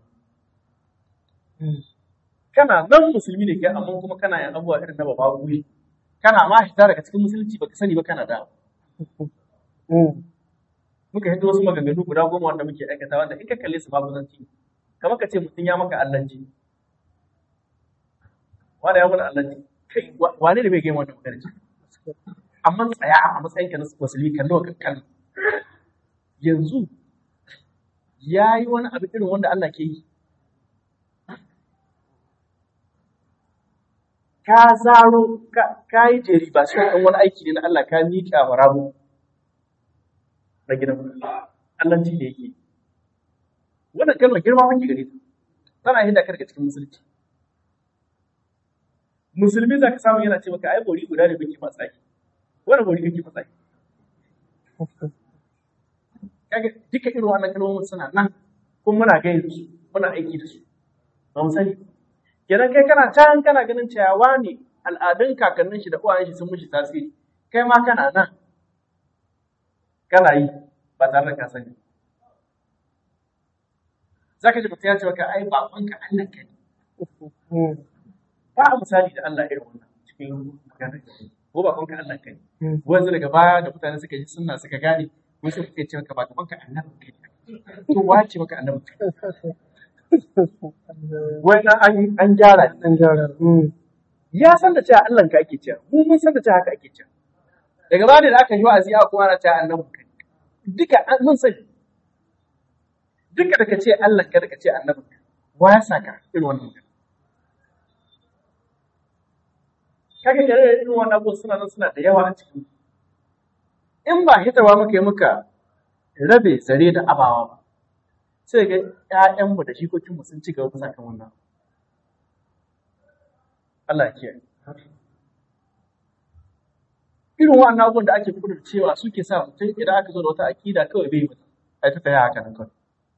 kana nan musulmi ne kai amma kuma kana yin abubuwa irin na baba guri kana ma hita daga cikin musulunci baka sani ba kana da muka hito wasu maganganu guda goma wanda muke aikata wanda in ka kalle su maguzanci kamar ka ce mutum ya maka allanci wanda ya mana allanci kai wane ne bai gaya wannan magana amma tsaya a matsayin ka na musulmi kallo ka kan yanzu ya yi wani abu irin wanda Allah ke yi ka zaro ka yi jeri ba shi ɗan wani aiki ne na Allah ka miƙa wa rabu na gidan Allah ci da yake wannan kalmar girma wani gare ta tana yin dakar cikin musulunci musulmi za ka samu yana ce maka ai bori guda ne kake matsaki wani bori kake matsaki kaga duka irin wannan kalmomin suna nan kuma muna gaya su muna aiki da su ba mu sani kenan kai kana can kana ganin cewa ne al'adun kakannin shi da uwayen shi sun mishi tasiri kai ma kana nan kana yi ba tare da ka sani zaka ji mutum ya ce maka ai babanka Allah ka ne ba a misali da Allah irin wannan cikin magana ko babanka Allah ka ne wanzu daga baya da mutane suka ji sunna suka gane wasu suka ce maka babanka Allah ka ne to wace maka annabi wannan an an gyara An gyara. ya san da cewa Allah ka ake cewa mu mun san da cewa haka ake cewa daga baya da aka yi wa'azi aka kuma ana cewa annabi ka duka an- mun sani duka da ka ce Allah ka da ka ce annabi ka wa ya saka irin wannan magana kaga da irin wannan abubuwan suna nan suna da yawa a cikin in ba hitawa muka yi muka rabe zare da abawa ba sai ga ƴaƴanmu da jikokinmu sun ci gaba bisa kan wannan Allah ya kiyaye irin wannan abubuwan da ake kudur cewa suke sa mutum idan aka zo da wata akida kawai bai mata ai ta taya haka nan kawai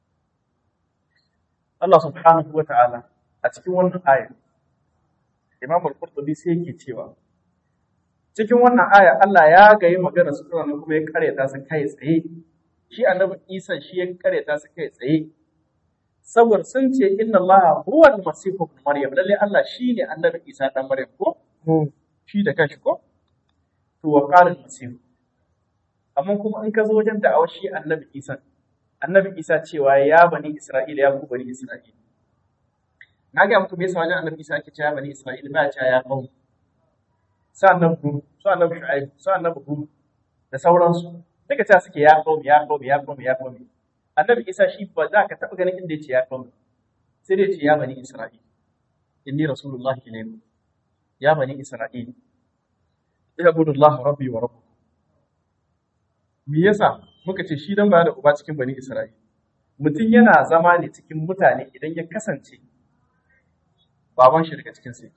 Allah subhanahu wa ta'ala a cikin wannan aya Imam al-Qurtubi sai yake cewa cikin wannan aya Allah ya gayi magana su nan kuma ya karyata su kai tsaye shi annabi Isa shi ya karyata su kai tsaye saboda sun ce inna Allah huwa al-masih ibn Maryam lalle Allah shine annabi Isa dan Maryam ko shi da kanshi ko to wa qala al-masih amma kuma in ka zo wajen da'awar shi annabi Isa annabi Isa cewa ya bani Isra'ila ya ku bani Isra'ila na ga muku me yasa wajen annabi Isa ake cewa bani Isra'ila ba ya cewa ya kawo sa annabi Hud sa annabi Shu'aib sa annabi Hud da sauransu duka cewa suke ya kawo ya kawo ya kawo ya kawo annabi Isa shi ba za ka taɓa ganin inda ya ce ya kawo sai dai ya ce ya bani Isra'ila inni rasulullahi ilaykum ya bani Isra'ila ibudullah rabbi wa rabbukum me yasa muka ce shi dan ba da uba cikin bani Isra'ila mutum yana zama ne cikin mutane idan ya kasance baban shi daga cikin sai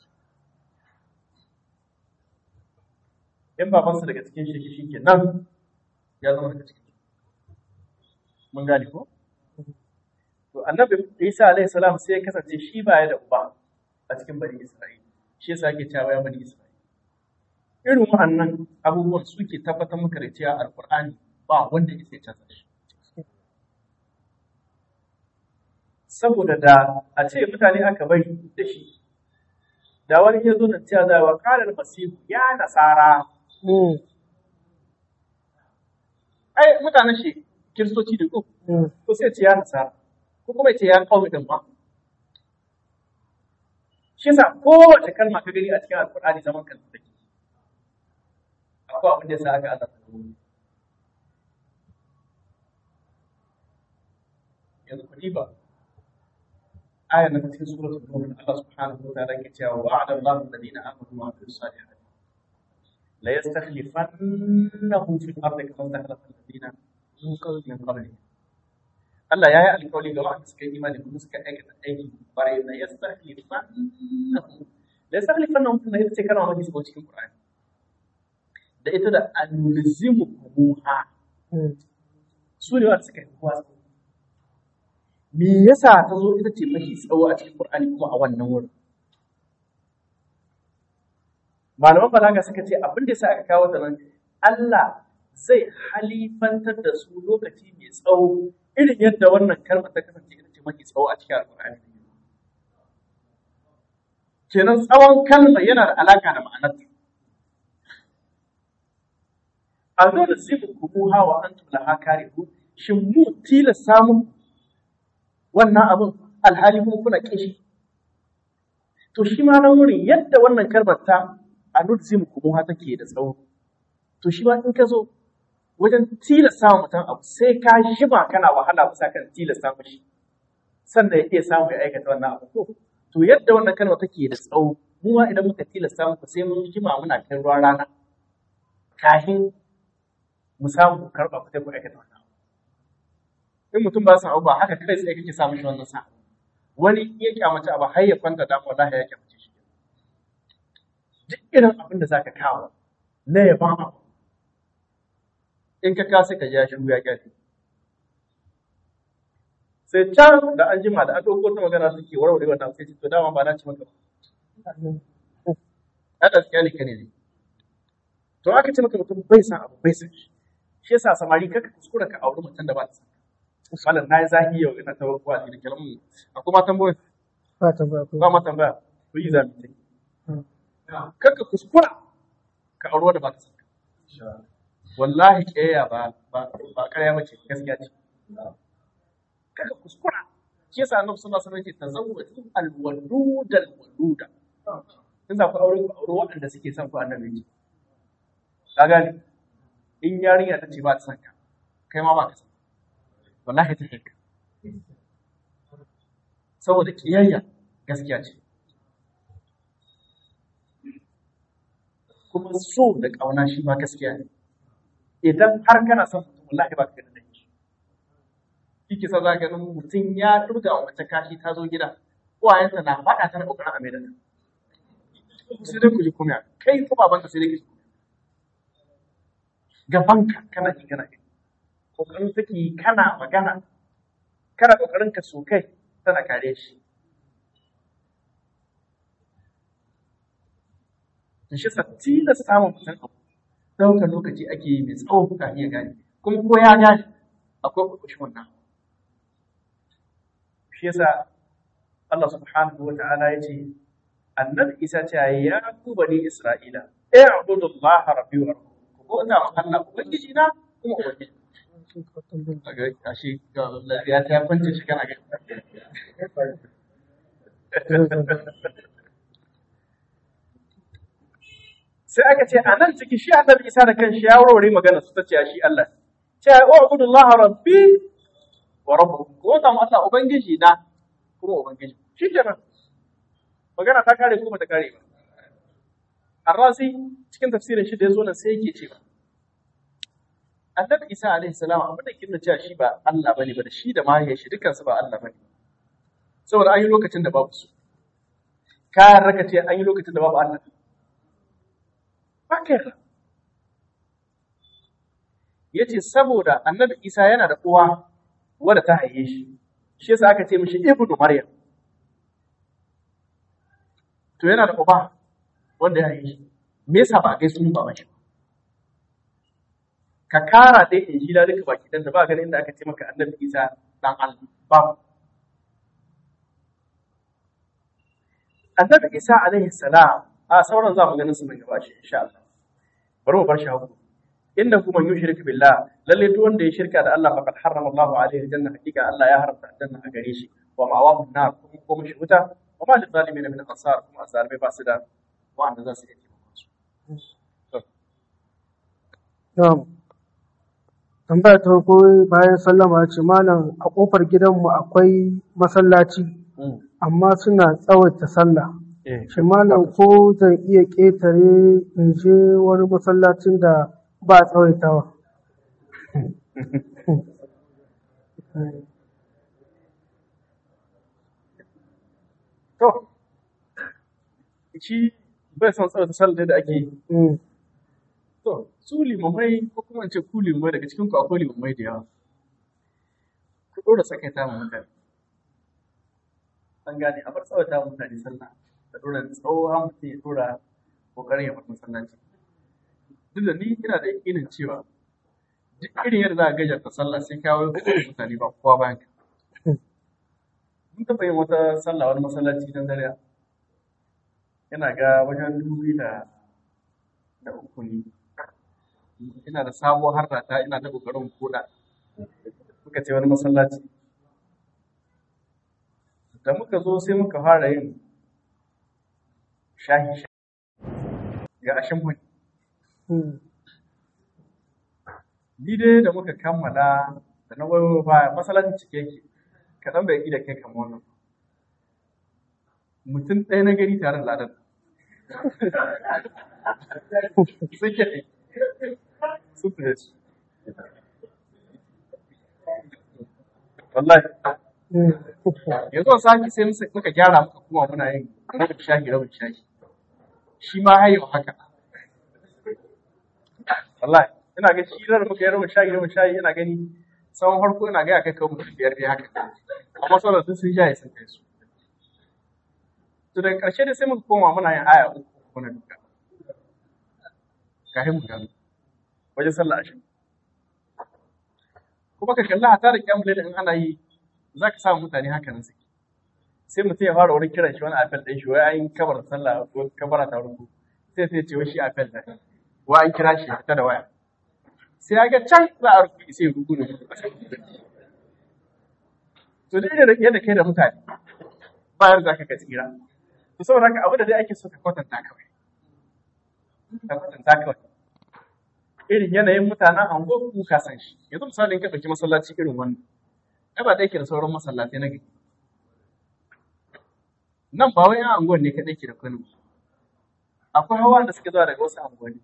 in babansa daga cikin shi shi ke nan ya zama daga cikin mun gane ko to annabi Isa alaihi salam sai ya kasance shi ba ya da uba a cikin bani Isra'ila shi yasa ake cewa ya bani Isra'ila irin wa'annan abubuwan suke tabbatar maka da cewa alkur'ani ba wanda ya sai canza shi saboda da a ce mutane aka bari da shi da wani ya zo da cewa da wa kalar masihu ya nasara ai mutanen shi kiristoci da ko ko sai ce ya nasara ko kuma ya ce ya qaumi din ba shi yasa kowace kalma ka gani a cikin alqur'ani zaman kanta take akwai abin da yasa aka azaba yanzu ku diba آية من في سورة النور الله سبحانه وتعالى كتاب وعد الله الذين آمنوا وعملوا الصالحات لا يستخلفنهم في الأرض كما استخلف الذين من قبلهم Allah ya yi alkawari ga wanda suka yi imani kuma suka aikata aiki bare na ya stakhlifannahum da ya stakhlifannahum kuma ita ce kalma mafi tsawo cikin Qur'ani da ita da anulzimukumuha su ne wanda suka yi kowa tsawo me yasa ta zo ita ce mafi tsawo a cikin Qur'ani kuma a wannan wurin malaman balaga suka ce abin da yasa aka kawo ta nan Allah zai halifantar da su lokaci mai tsawo irin yadda wannan kalmar ta kasance ita ce mafi tsawo a cikin Qur'ani kenan tsawon kalmar yana da alaka da ma'anarta a zo da zibu kumuha wa antum laha karihu shin mu tilasta muku wannan abin alhali kuma kuna kishi to shi ma nan wurin yadda wannan kalmar ta anuzim kuma take da tsawo to shi ma in ka zo wajen tilasta wa mutum abu sai ka shima kana wahala bisa kan tilasta mishi sannan ya iya samu ya aikata wannan abu ko to yadda wannan kalmar take da tsawo mu ma idan muka tilasta muku sai mun jima muna kai ruwan rana kafin mu samu karɓa ku sai ku aikata wannan in mutum ba sa ba haka kai tsaye kake samun shi wannan sa wani ya kyamace abu har ya kwanta da wallahi ya kyamace shi duk irin abin da zaka kawo na ya ba abu in ka kasa ka ja shi ya kyale sai can da an jima da an ɗauko ta magana suke warware wannan sai to dama ba na ci maka ba a gaskiya ne kane ne to aka ce maka mutum bai san abu bai san shi shi yasa samari kaka kuskura ka auri mutum da ba ta san malam na yi zahi yau ina tawar kuwa da kalamu akwai ma tambayoyi ba ta ba ba ma tambaya ku yi zabi ta kaka kuskura ka auri wanda ba ta san wallahi kiyaya ba ba ba ƙarya mace gaskiya ce kaka kuskura shi yasa annabi sallallahu alaihi wasallam ya ce tazawwaju alwadudal waluda in za ku aure ku aure waɗanda suke son ku annabi ne ka gane in yarinya ta ce ba ta son ka kai ma ba ka son wallahi ta haka saboda kiyayya gaskiya ce kuma so da ƙauna shi ma gaskiya ne idan har kana son mutum wallahi ba ka gani da shi kike sa za ka ganin mutum ya durga wa mace kashi ta zo gida uwayenta na faɗa ta na ƙoƙarin a mai da sai dai ku ji kuma kai ko babanka sai dai ki gabanka kana ji kana gani kokarin take kana magana kana kokarin ka so kai tana kare shi da shi satti da samun mutum abu ɗaukar lokaci ake yi mai tsawon kuka iya gane kuma ko ya gane akwai kurkushin wannan shi yasa Allah subhanahu wa ta'ala ya ce annabi Isa ce ya ku bani Isra'ila i'budu Allah rabbi wa rabbukum ko ina ma Allah ubangiji na kuma ubangiji Ashe ya ta kwance shi kana gani. Sai aka ce a nan ciki shi annabi Isa da kanshi ya warware magana su ta ce shi Allah. Ce ya wa abudullaha rabbi wa rabbukum ko ta mu Allah ubangiji na kuma ubangiji. Shi kenan. Magana ta kare ko ta kare ba. Arrazi cikin tafsirin shi da ya zo nan sai yake cewa annabi isa alaihi salam abin da kin cewa shi ba Allah bane ba da shi da mahaifiyar shi dukkan su ba Allah bane saboda an yi lokacin da babu su kayan raka ce an yi lokacin da babu Allah ba kai yace saboda annabi isa yana da uwa wadda ta haife shi shi yasa aka ce mishi ibnu maryam to yana da uba wanda ya haife shi me yasa ba a kai sunan baban shi ba ka kara dai injila duka baki dan da ba ganin inda aka ce maka annabi Isa dan Allah ba annabi Isa alaihi salam a sauran za mu ganin su nan gaba shi insha Allah bari mu bar shi haku inda kuma yushrik billah lalle duk wanda ya shirka da Allah faqad harrama Allahu alaihi aljanna hakika Allah ya haramta aljanna a gare shi wa ma'awahu nar kuma ko mishi wuta wa ma lil zalimin min ansar kuma azalimai ba su da wanda za su iya taimakon su Na'am. Tambaya ta farko bayan sallama ya ce malam a kofar gidanmu akwai masallaci amma suna tsawaita sallah. Shi malam ko zan iya ƙetare in je wani masallacin da ba a tsawaitawa. to shi bai son tsawata sallah da ake yi Mm. To, su limamai ko kuma in ce ku limamai daga cikin ku akwai limamai da yawa. Ku ɗora sakaita ma mutane. An gane, a bar tsawata ma mutane sallah. Da ɗora tsohon mutum ya ɗora ƙoƙarin ya bar masallaci. Duk da ni ina da yakinin cewa duk irin yadda za a gajarta sallah sai kawo mutane ba kowa bayan ka. Mun taɓa yin wata sallah wani masallaci don dare. Yana ga wajen dubu biyu da da uku ne. ina da sabuwar harrata ina ta kokarin koda muka ce wani masallaci da muka zo sai muka fara yin shahi shahi ga ashin mun Mm. ni dai da muka kammala da na wayo baya masallacin cike yake kaɗan bai ƙi da kai kamar wannan mutum ɗaya na gari tare da ladan suke sun fi wallahi Mm. yanzu a sake sai musa- muka gyara muka kuma muna yin rabin shahi rabin shahi shi ma har yau haka wallahi ina ga shi da muka yi rabin shahi rabin shahi ina gani tsawon harko ina ga ya kai kawo mutum biyar dai haka amma sauran sun sun shahi sun kai su to daga ƙarshe dai sai muka koma muna yin aya uku uku na duka kafin mu gano wajen sallah ashirin kuma ka kalli hata da kyamun in ana yi za ka samu mutane haka nan suke sai mutum ya fara wurin kiran shi wani apel ɗin shi wai an yi kabar sallah ko kabara ta rubu sai sai ce wai shi apel da wa an kira shi ta da waya sai ya ga can za a rubu sai ya rubu ne to da irin yadda kai da mutane bayan za ka ka tsira to saboda haka abu da dai ake so ka kwatanta kawai ka kwatanta kawai irin yanayin mutanen ango ku ka san shi yanzu misali in ka ɗauki masallaci irin wannan ai ba ɗaya ke da sauran masallatai na gari nan ba wai yan anguwan ne kaɗai ke da Kano akwai hawa da suke zuwa daga wasu anguwanni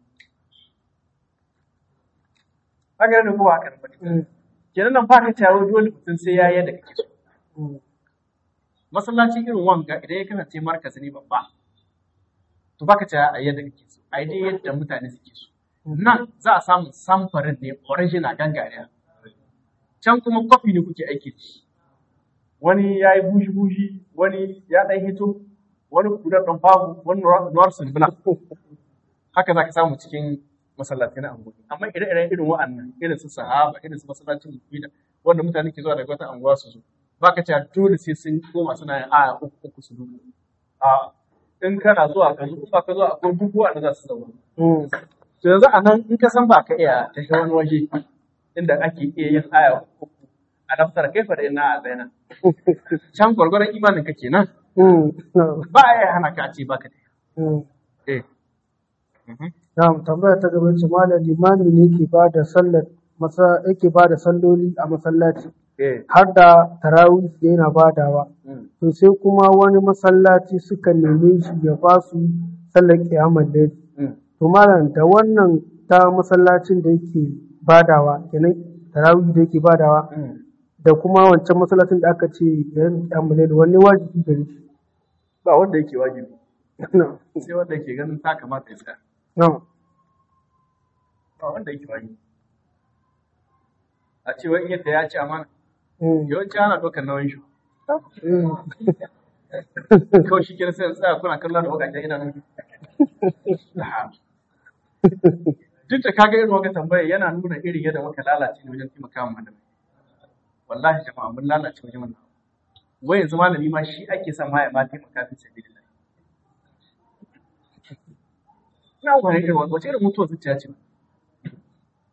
haka ne ko ba haka ne ba Mm. kenan nan ba ka tawo dole mutum sai ya yi yadda kake so Mm. masallaci irin wanga idan ya kasance markazi ne babba to baka ta a yadda kake so a dai yadda mutane suke so nan za a samu samfarin ne original gangariya can kuma kwafi ne kuke aiki da shi wani ya yi bushi bushi wani ya ɗan hito wani kudar ɗan babu wani nuwar sulbuna haka za ka samu cikin masallaci na anguwa amma ire-iren irin wa'annan irin su sahaba irin su masallacin mufida wanda mutane ke zuwa daga wata anguwa su zo ba ka cewa dole sai sun koma suna yin aya uku uku su dubu a in kana zuwa ka zo in ba ka zuwa akwai duk wa'anda za su zama Mm. to yanzu a nan in ka san ba ka iya tafi wani waje inda ake iya yin aya uku a daftar kai fa da ina a zaina can gwargwaron imanin ka kenan Mm. No. ba a iya hana ka a ce baka da Mm. eh Mhm. Na'am, tambaya ta gaba ce malam limami ne ke ba da sallar masa yake ba da salloli a masallaci eh har da tarawih da yana badawa. mm. To sai kuma wani masallaci suka neme shi ya ba su sallar kiyamar dare. Mm. To malam da wannan ta masallacin da yake badawa kenan tarawih da yake badawa Mm. da kuma wancan masallacin da aka ce yan kiyamar dare wani wajibi gare shi. ba wanda yake wajibi Na'am. sai wanda yake ganin ta kamata ya tsaya Na'am. ba wanda yake wajibi a ce wani yadda ya ci amana Mm. yawanci ana ɗaukar nauyin shi Mm. kawai shi kenan sai in tsaya kuna kallon da wakajen ina nan duk da kaga irin wata tambaya yana nuna irin yadda muka lalace ne wajen taimaka wa malamai wallahi jama'a mun lalace wajen wannan wai yanzu malami ma shi ake son ma ya ma taimaka fi sabilillah ina wani irin wace irin mutuwar zuciya ce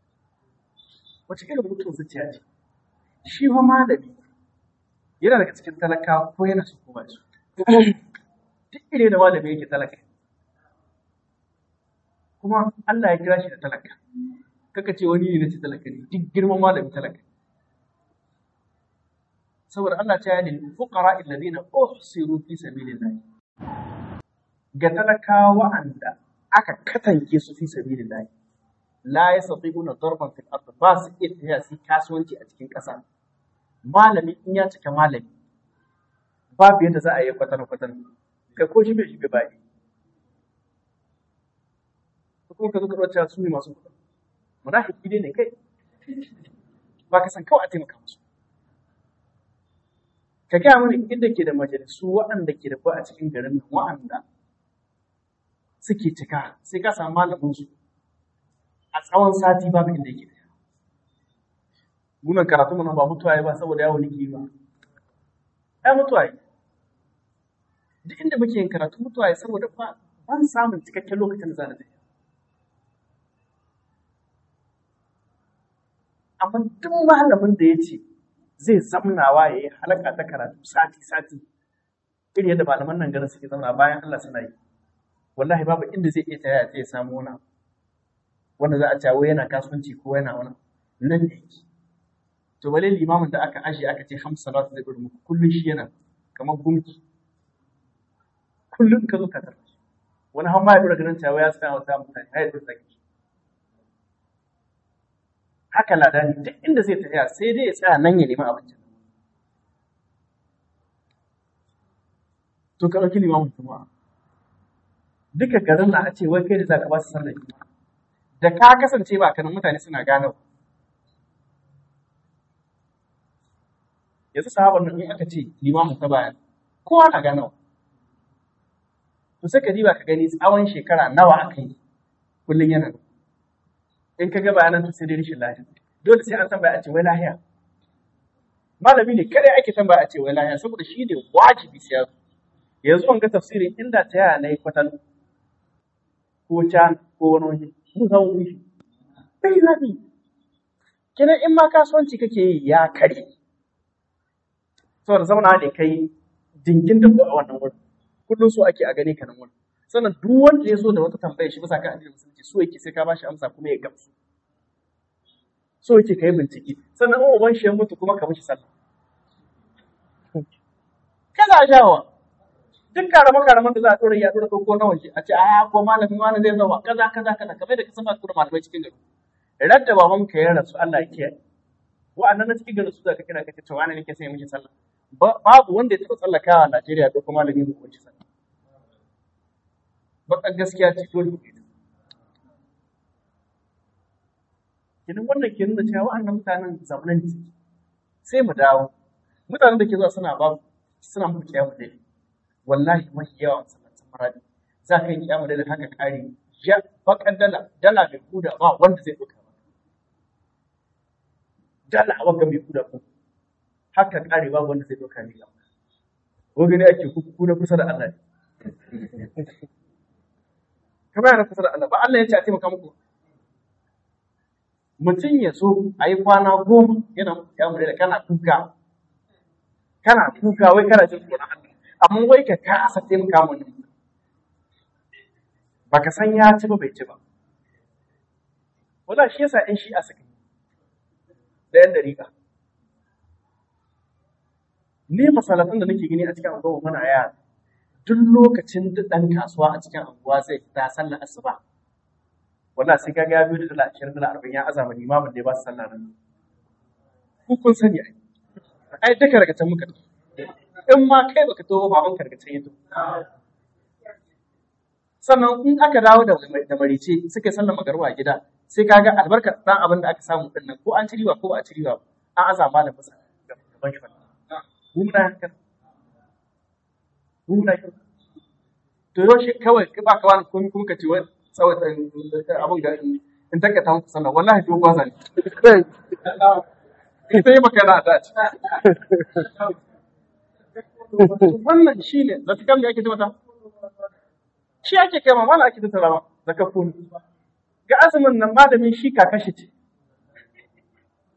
wace irin mutum zuciya ce shi fa malami yana daga cikin talakawa ko yana so ko ba su duk ire da malami yake talaka kuma Allah ya kira shi da talaka kaka ce wani ne na ce talaka ne duk girman malami talaka saboda Allah ta yi lil fuqara alladhina uhsiru fi sabilillah ga talakawa wa'anda aka katange su fi sabilillah la yastati'una darban fil ard ba su iya tafiya su kasuwanci a cikin ƙasa malami in ya cika malami babu yadda za a yi kwatan kwatan kai ko shi bai shi bai bai kuma ka zo ka ɗauka su ne masu kuɗi munafiki dai ne kai ba ka san kawai a taimaka musu ka gaya mana inda ke da majalisu waɗanda ke da ba a cikin garin nan waɗanda suke cika sai ka samu malamin su a tsawon sati babu inda yake da munan karatu mana ba mutuwa ya ba saboda yawon niki ba ai mutuwa yi duk inda muke yin karatu mutuwa ya saboda ba ban samun cikakken lokacin da za na tafi amma duk malamin da ya ce zai zamnawa ya yi halaka ta karatu sati-sati irin yadda malaman nan garin suke zamna bayan Allah suna yi wallahi babu inda zai iya taya zai samu wani abu wanda za a cawo yana kasuwanci ko yana wani nan da yake to bale limamin da aka aje aka ce hamsa salatu zai gudu muku kullum shi yana kamar gunki kullum ka zo ka tarbi wani har ma ya dora ganin cawo ya sa wata mutane ya dora zaki haka ladani duk inda zai tafiya sai dai ya tsaya nan ya nemi abinci to ka ɗauki limamin juma'a duka garin na a ce wai kai da za ka ba su sallar juma'a da ka kasance ba kanan mutane suna gano yanzu sahabar nan in aka ce limamin ta bayan kowa na gano to sai ka diba ka gani tsawon shekara nawa aka yi kullum yana nan in ka ga bayanan to sai dai rashin lafiya dole sai an tambaya a ce wai lahiya malami ne kada ake tambaya a ce wai lahiya saboda shi ne wajibi sai ya zo yanzu an ga tafsirin inda ta yaya na yi kwatan ko can ko wani waje mun san wani shi bai zafi kenan in ma kasuwanci kake yi ya kare saboda zauna ne kai dingin da a wannan wurin kullum so ake a gane ka nan wurin sannan duk wanda ya zo da wata tambaya shi bisa kan addinin musulunci so yake sai ka bashi amsa kuma ya gamsu so yake kai bincike sannan in uban shi ya mutu kuma ka mishi sallah kana jawa duk karama karaman da za a dora ya dora ko na waje a ce a ko malami wani zai zama kaza kaza kaza kamar da ka saba tura malamai cikin gari radda baban ka ya rasu Allah ya kiyaye wa'annan na cikin gari su da ka kira ka ce wani nake sai mishi sallah babu wanda ya taɓa tsallakawa a Najeriya ko kuma malami ko mishi sallah bakan gaskiya ce dole ku yi Kenan wannan ke nuna cewa wa'annan mutanen zamanin ne suke. Sai mu dawo. Mutanen da ke zuwa suna ba suna mu kiyamu dai. Wallahi mafi yawa masallacin maradi. Za ka yi kiyamu dai haka kare ya bakan dala dala mai kuda ba wanda zai ɗauka ba. Dala a wanga mai kuda ko. Haka kare ba wanda zai ɗauka ne. Ko gani ake kuku na kusa da Allah ne. Kamar yana kusa da Allah ba Allah ya ce a taimaka muku. mutum ya zo a yi kwana goma yana ya da kana kuka kana kuka wai kana jin tsoron Allah amma wai ka kasa taimaka mu nan baka san ya ci ba bai ci ba wala shi yasa in shi a saka da yan dariƙa ni masalatan da nake gani a cikin anguwa muna yara duk lokacin da ɗan kasuwa a cikin anguwa zai fita sallar asuba wala sai ka ga biyu da dala ashirin dala arba'in ya azama limamin da ya ba su sallah nan ku kun sani ai ai duka daga can muka in ma kai baka taho baban ka daga can ya sannan in aka dawo da da marice suka sallar magarwa a gida sai ka ga albarkar dan abin da aka samu din nan ko an ci riba ko ba a ci riba an azama da masa gaban shi wannan mu muna haka mu muna haka to yau shi kawai ba ka wani komai kuma ka ce wai tsawata abin da in takata muku sallah wallahi to ba zan sai maka na da ci wannan shi ne da kan da ake ce mata shi ake kai ma mana ake tattara ma zakafun ga azumin nan malamin shi kakashi ce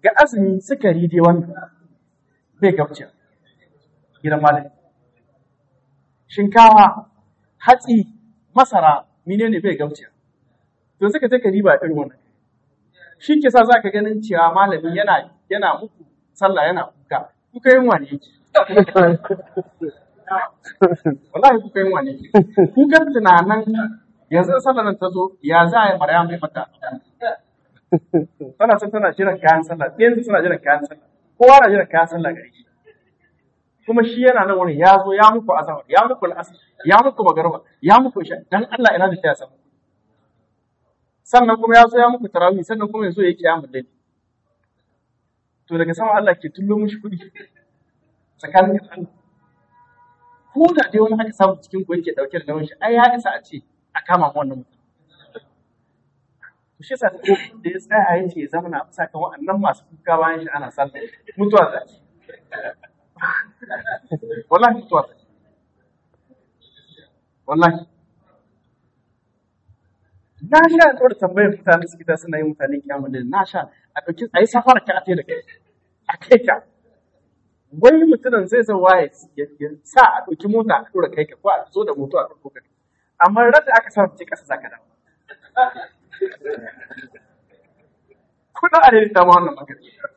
ga azumi sukari dai wannan bai gabciya gidan malami shinkawa hatsi masara menene bai gabciya to suka take riba irin wannan shi ke sa za ka ganin cewa malami yana yana muku sallah yana kuka kuka yin wani yake wallahi kuka yin wani yake kuka tunanan yanzu sallar nan ta zo ya za a yi marya mai mata tana son tana jiran kayan sallah yanzu suna jiran kayan sallah kowa na jiran kayan sallah gare shi kuma shi yana nan wurin ya zo ya muku azahar ya muku al'asar ya muku magarba ya muku isha dan Allah ina da ta samu sannan kuma ya zo ya muku tarawih sannan kuma ya zo ya kiyamu dai to daga sama Allah ke tullo mishi kuɗi tsakanin Allah ko da dai wani aka samu cikin ku yake dauke da nauyin shi ai ya isa a ce a kama mu wannan mutum to shi yasa da ya tsaya ya ce zama na bisa kan wa'annan masu kuka bayan shi ana sallah mutuwa da wallahi mutuwa da wallahi na sha da tsoro tambayar mutane su gida suna yin mutane kyamun da na sha a ɗauki a yi safara ka a da kai a kai ka wani mutumin zai zan waye ya sa a ɗauki mota a ɗora kai ka ko a zo da moto a ɗauko kai amma ran da aka sa ce ƙasa za ka dawo kuna a daidai dama wannan magana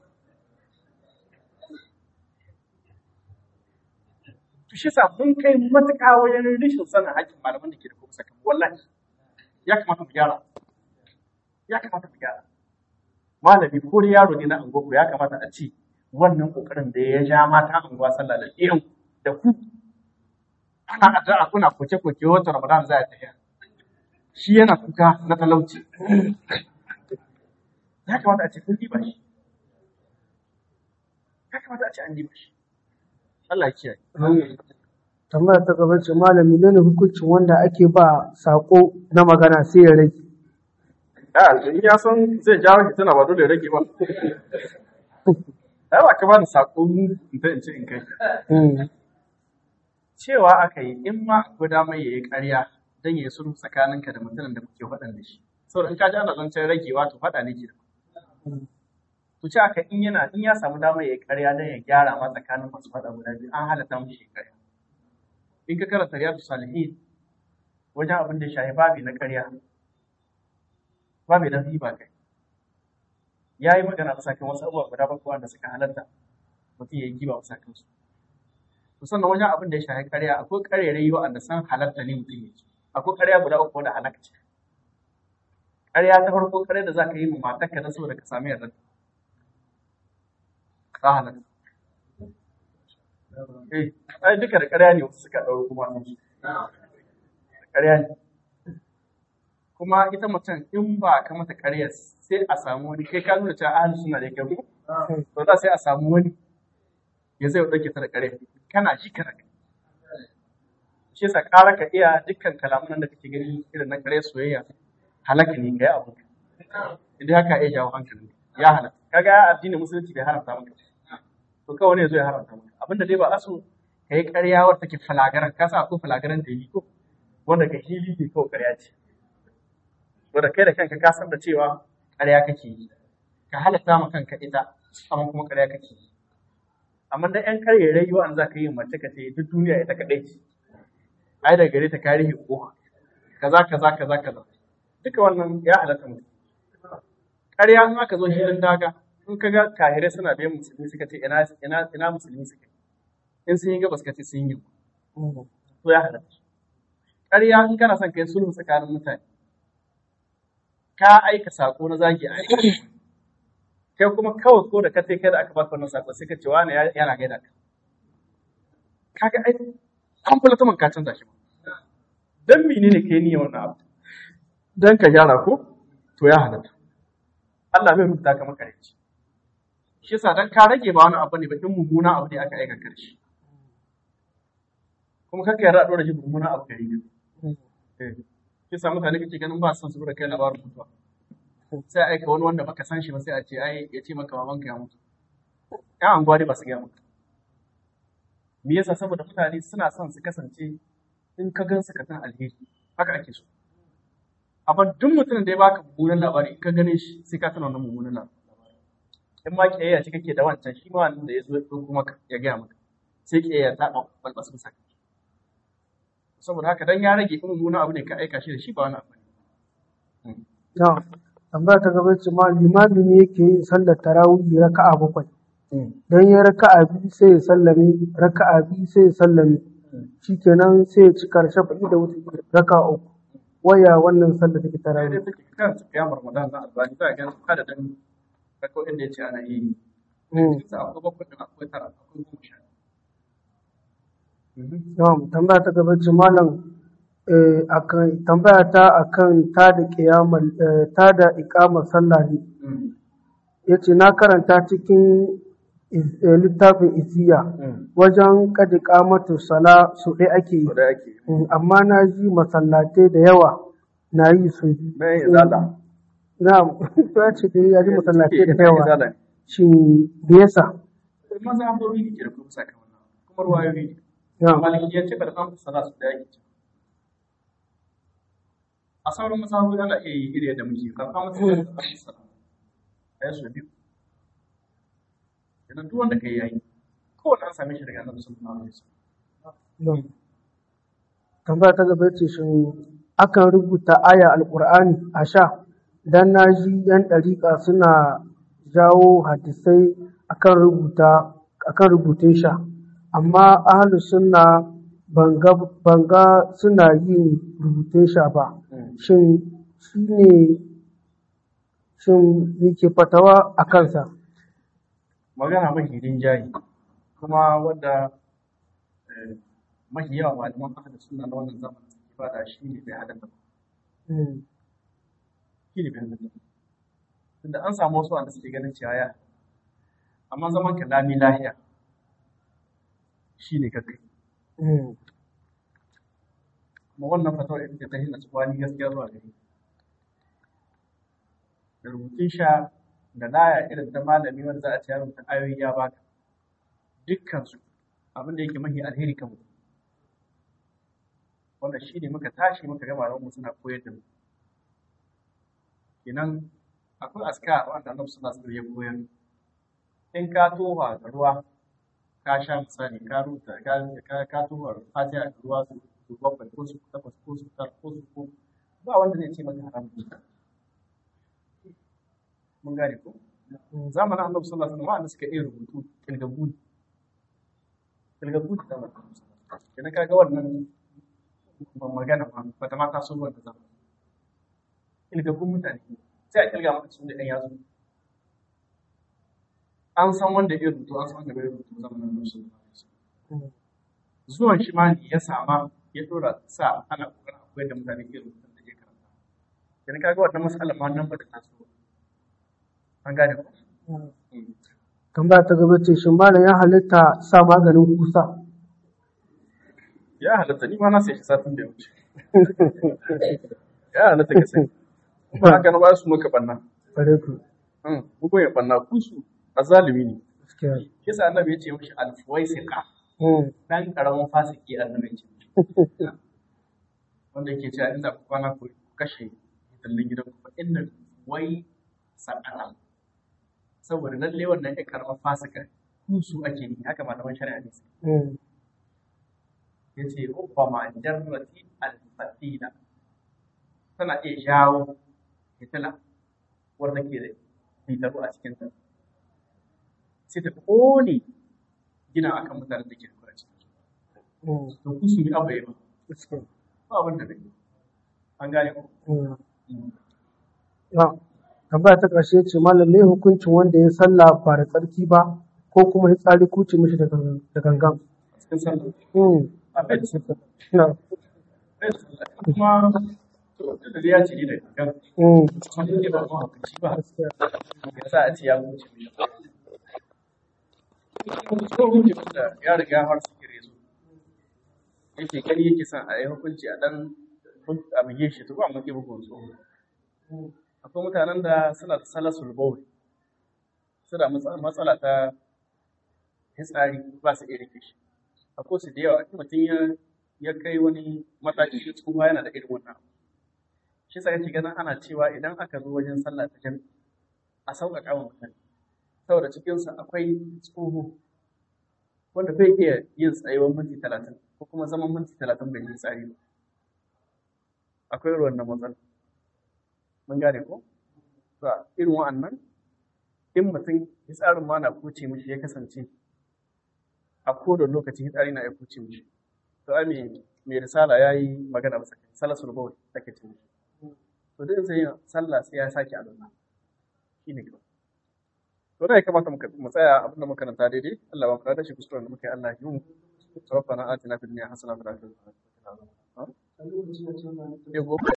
to shi sa mun kai matuƙa wajen rashin sanin haƙƙin malaman da ke da kuma saka wallahi ya kamata mu gyara ya kamata mu gyara malami ko da yaro ne na angogo ya kamata a ce wannan kokarin da ya ja mata anguwa sallah da irin da ku ana addu'a kuna koke koke wata ramadan za a tafiya shi yana kuka na talauci ya kamata a ce kun diba shi ya kamata a ce an diba shi Allah ya kiyaye tambaya ta gaba ce malami ne hukuncin wanda ake ba sako na magana sai ya rage a in ya san zai jawo shi tana ba dole ya rage ba ai ba ka ba da sako in ta in ce in kai cewa aka yi in ma akwai damar ya yi ƙarya don ya yi sulhu tsakaninka da mutumin da kuke faɗan da shi saboda in ka ji ana zancen ragewa to faɗa ne ke to ce aka in yana in ya samu damar ya yi ƙarya don ya gyara ma tsakanin masu faɗa guda biyu an halatta mu shi ƙarya in ka karanta riyadu salihin wajen abin da ya shafi babi na ƙarya babi na riba kai ya yi magana bisa kan wasu abubuwa guda bakwai wanda suka halatta mutum ya yi giba bisa kansu to sannan wajen abin da ya shafi ƙarya akwai ƙarerayi wa'anda san halatta ne mutum ya ci akwai ƙarya guda uku wanda halaka ce ƙarya ta farko ƙarya da za ka yi ma matarka na saboda ka sami yarda ka halatta eh ai duka da ƙarya ne wasu suka ɗauro kuma sun ƙarya ne kuma ita mutum in ba ka mata ƙarya sai a samu wani kai ka nuna cewa ahli suna da kyau to za sai a samu wani ya zai ɗauke ta da ƙarya kana ji kana shi yasa ƙara ka iya dukkan kalaman da kake gani irin na ƙarya soyayya halaka ne kai abu idan haka iya jawo hankali ya halaka kaga addinin musulunci bai haramta maka to kawai ne zo ya haramta maka abinda dai ba aso kai ƙarya wadda take falagaran ka sa ko falagaran da yi ko wanda ka hili ne ko ƙarya ce wanda kai da kanka ka san da cewa ƙarya kake yi ka halatta ma kanka ita amma kuma ƙarya kake yi amma da ƴan karye rayuwa an za ka yi mace ka ce duk duniya ita kaɗai ce ai da gare ta karihi ko kaza kaza kaza kaza duka wannan ya halatta mutum ƙarya in aka zo filin daga in ka ga kahirai suna biyan musulmi suka ce ina ina ina musulmi suka in sun yi gabas ka ce sun yi to ya halatta ƙarya in kana son kai sulhu tsakanin mutane ka aika sako na zagi a aiki kai kuma kawai ko da ka kai da aka baka wannan sako sai ka ce wani yana gaida ka kaga ai complete man ka canza shi dan menene kai niyyar wannan abu dan ka gyara ko to ya halatta Allah bai rubuta ka maka rinci shi yasa dan ka rage ba wani abu ne ba in mummuna abu ne aka aika karshe kuma kaka yarda a dora shi mummuna abu gari ne shi yasa mutane kake ganin ba son su da kai labarin mutuwa sai a aika wani wanda baka san shi ba sai a ce ai ya ce maka babanka ya mutu ya anguwa dai ba su gaya maka me yasa saboda mutane suna son su kasance in ka gan su ka san alheri haka ake so amma duk mutumin da ya baka mummunan labari in ka gane shi sai ka tana wannan mummunan labari in ma kiyayya ce kake da wancan shi ma wannan da ya zo kuma ya gaya maka sai kiyayya ta ɗan balbas musa saboda haka dan ya rage in mummuna abu ne ka aika shi da shi ba wani abu ne na tambaya ta gaba ce ma limami ne yake yin sallar tarawih raka'a bakwai dan ya raka'a biyu sai ya sallame raka'a biyu sai ya sallame shikenan sai ya ci karshe faɗi da wuce raka'a uku waya wannan sallar take sai tarawih dai take kan kiyamar ramadan na albani za a ga adadin rako'in da ya ce ana yi Mm. sai akwai bakwai din akwai tara akwai goma sha Na'am, tambaya ta gaba ce malam eh, akan tambaya ta akan ta da kiyamar ta da iqamar sallah ne yace na karanta cikin is- eh, littafin isiya wajen kad iqamatu sala su ɗaya ake yi da ake Mm, amma na ji masallatai da yawa na yi su biyu. mai izala Na'am, ya ce dai ya ji masallatai da Mai yawa izala ne shin me yasa maza an bari ne ke da kuma saka wannan kuma ruwayoyi ne Na'am. malikiyance da kan sala su da yake a sauran masahabu ana iya yi iri da muke kan kama su da kan sala ai su biyu idan duk wanda kai yayi kowanne an same shi daga annabi sallallahu alaihi wasallam Na'am. tambaya ta gaba ce shin akan rubuta aya alkur'ani a sha dan na ji yan ɗariƙa suna jawo hadisai akan rubuta akan rubutun sha amma ahlus sunna banga banga suna yin rubutun sha ba shin shine shin ke fatawa a kansa magana mafi rinjaye kuma wadda eh, mafi yawa malaman ahli sunna na wannan zamanin suke bada shi ne bai halatta ba Mm, shi ne bai halatta ba tunda an samu wasu wanda suke ganin cewa ya amma zaman ka lami lahiya shi ne kakai mm, kuma wannan fatawar ita ce ta hina tsubani gaskiya zuwa gari da rubutun sha da laya irin ta malami wanda za a ce ya rubuta ayoyi ya baka dukkan su abin da yake mahi alheri kan mutum wannan shi ne muka tashi muka gama mu suna koyar da mu kenan akwai aska wanda annabi sallallahu alaihi wasallam ya koyar in ka toha da ruwa ka sha misali ka rubuta ka ka ka toha fatiha da ruwa su su bakwai ko su takwas ko su tara ko su ko ba wanda zai ce maka haram ne mun gane ko zamanin annabi sallallahu alaihi wasallam wanda suka iya rubutu kilgabu kilgabu da zamanin annabi sallallahu alaihi wasallam kenan kaga wannan ban magana ba ba ta mata sun wanda zama kilgabbun mutane sai a kilga maka sun da ɗan yatsu an san wanda ya rubutu an san wanda bai rubutu zamanin annabi sallallahu alaihi wasallam mm. zuwan shi ma ne ya sama ya dora sa ana kokarin akwai da mutane ke rubutun da ke karanta kenan kaga wannan mas'alar ma nan ba ta taso ba. an gane ko tambaya ta gaba ce shin malam ya halitta sa maganin kusa ya halatta ni ma na sai shi satin da ya wuce ya halatta ka sai ba haka na ba su maka banna bare ku bugun ya banna kusu a zalimi ne gaskiya kisa annabi ya ce mishi alfuwaisika Mm, dan karamin fasiki annabi ya ce mishi wanda yake cewa inda ku kwana ku kashe tallin gidan ku fa inna wai sakana saboda lalle wannan ya karamin fasika kusu ake yi haka malaman shari'a ne suke mm, yace ubbama jarrati al-fatina tana iya jawo fitila wanda ke da fitaru a cikin ta sai ta kone gina akan mutanen da ke da kuraci mm, to ku su yi abu ya ba gaskiya. ba abin da bai an gane ku Mm. Ah, tambaya ta ƙarshe ce malam me hukuncin wanda ya sallah ba da tsarki ba ko kuma ya tsari kuce mishi da gangan da gangan a cikin sallah Mm, a bai da sallah na, bai da sallah kuma to da ya ce ni da gangan mm, kuma ni ne ba mu hukunci ba gaskiya. ya sa a ce ya wuce mishi ko hukunci wanda ya riga har su kire su yake gani yake son a yi hukunci a dan a buge shi to ba mu ke bugun su akwai mutanen da suna da salasul bawl suna matsa- matsala ta fitsari ba su iya rike shi akwai su da yawa in mutum ya ya kai wani mataki da tsufa yana da irin wannan shi sa kake ganin ana cewa idan aka zo wajen sallah ta jami'i a sauƙaƙa wa mutane saboda cikinsa akwai tsoho wanda bai iya yin tsayuwar minti talatin ko kuma zaman minti talatin bai yi tsari ba akwai ruwan na matsala mun gane ko ba irin wa'annan in mutum tsarin ma na kuce mishi ya kasance a kodon lokaci tsari na ya kuce mishi to ai mai mai risala ya yi magana masa kai salasul bawl ake ce mishi to duk sai yin sallah sai ya sake alwala shine kawai to da ya kamata mu tsaya abin da muka karanta daidai Allah ba mu da shi kuskuren da muka yi Allah ya yi mu ربنا آتنا في الدنيا حسنة وفي الآخرة حسنة وقنا عذاب النار.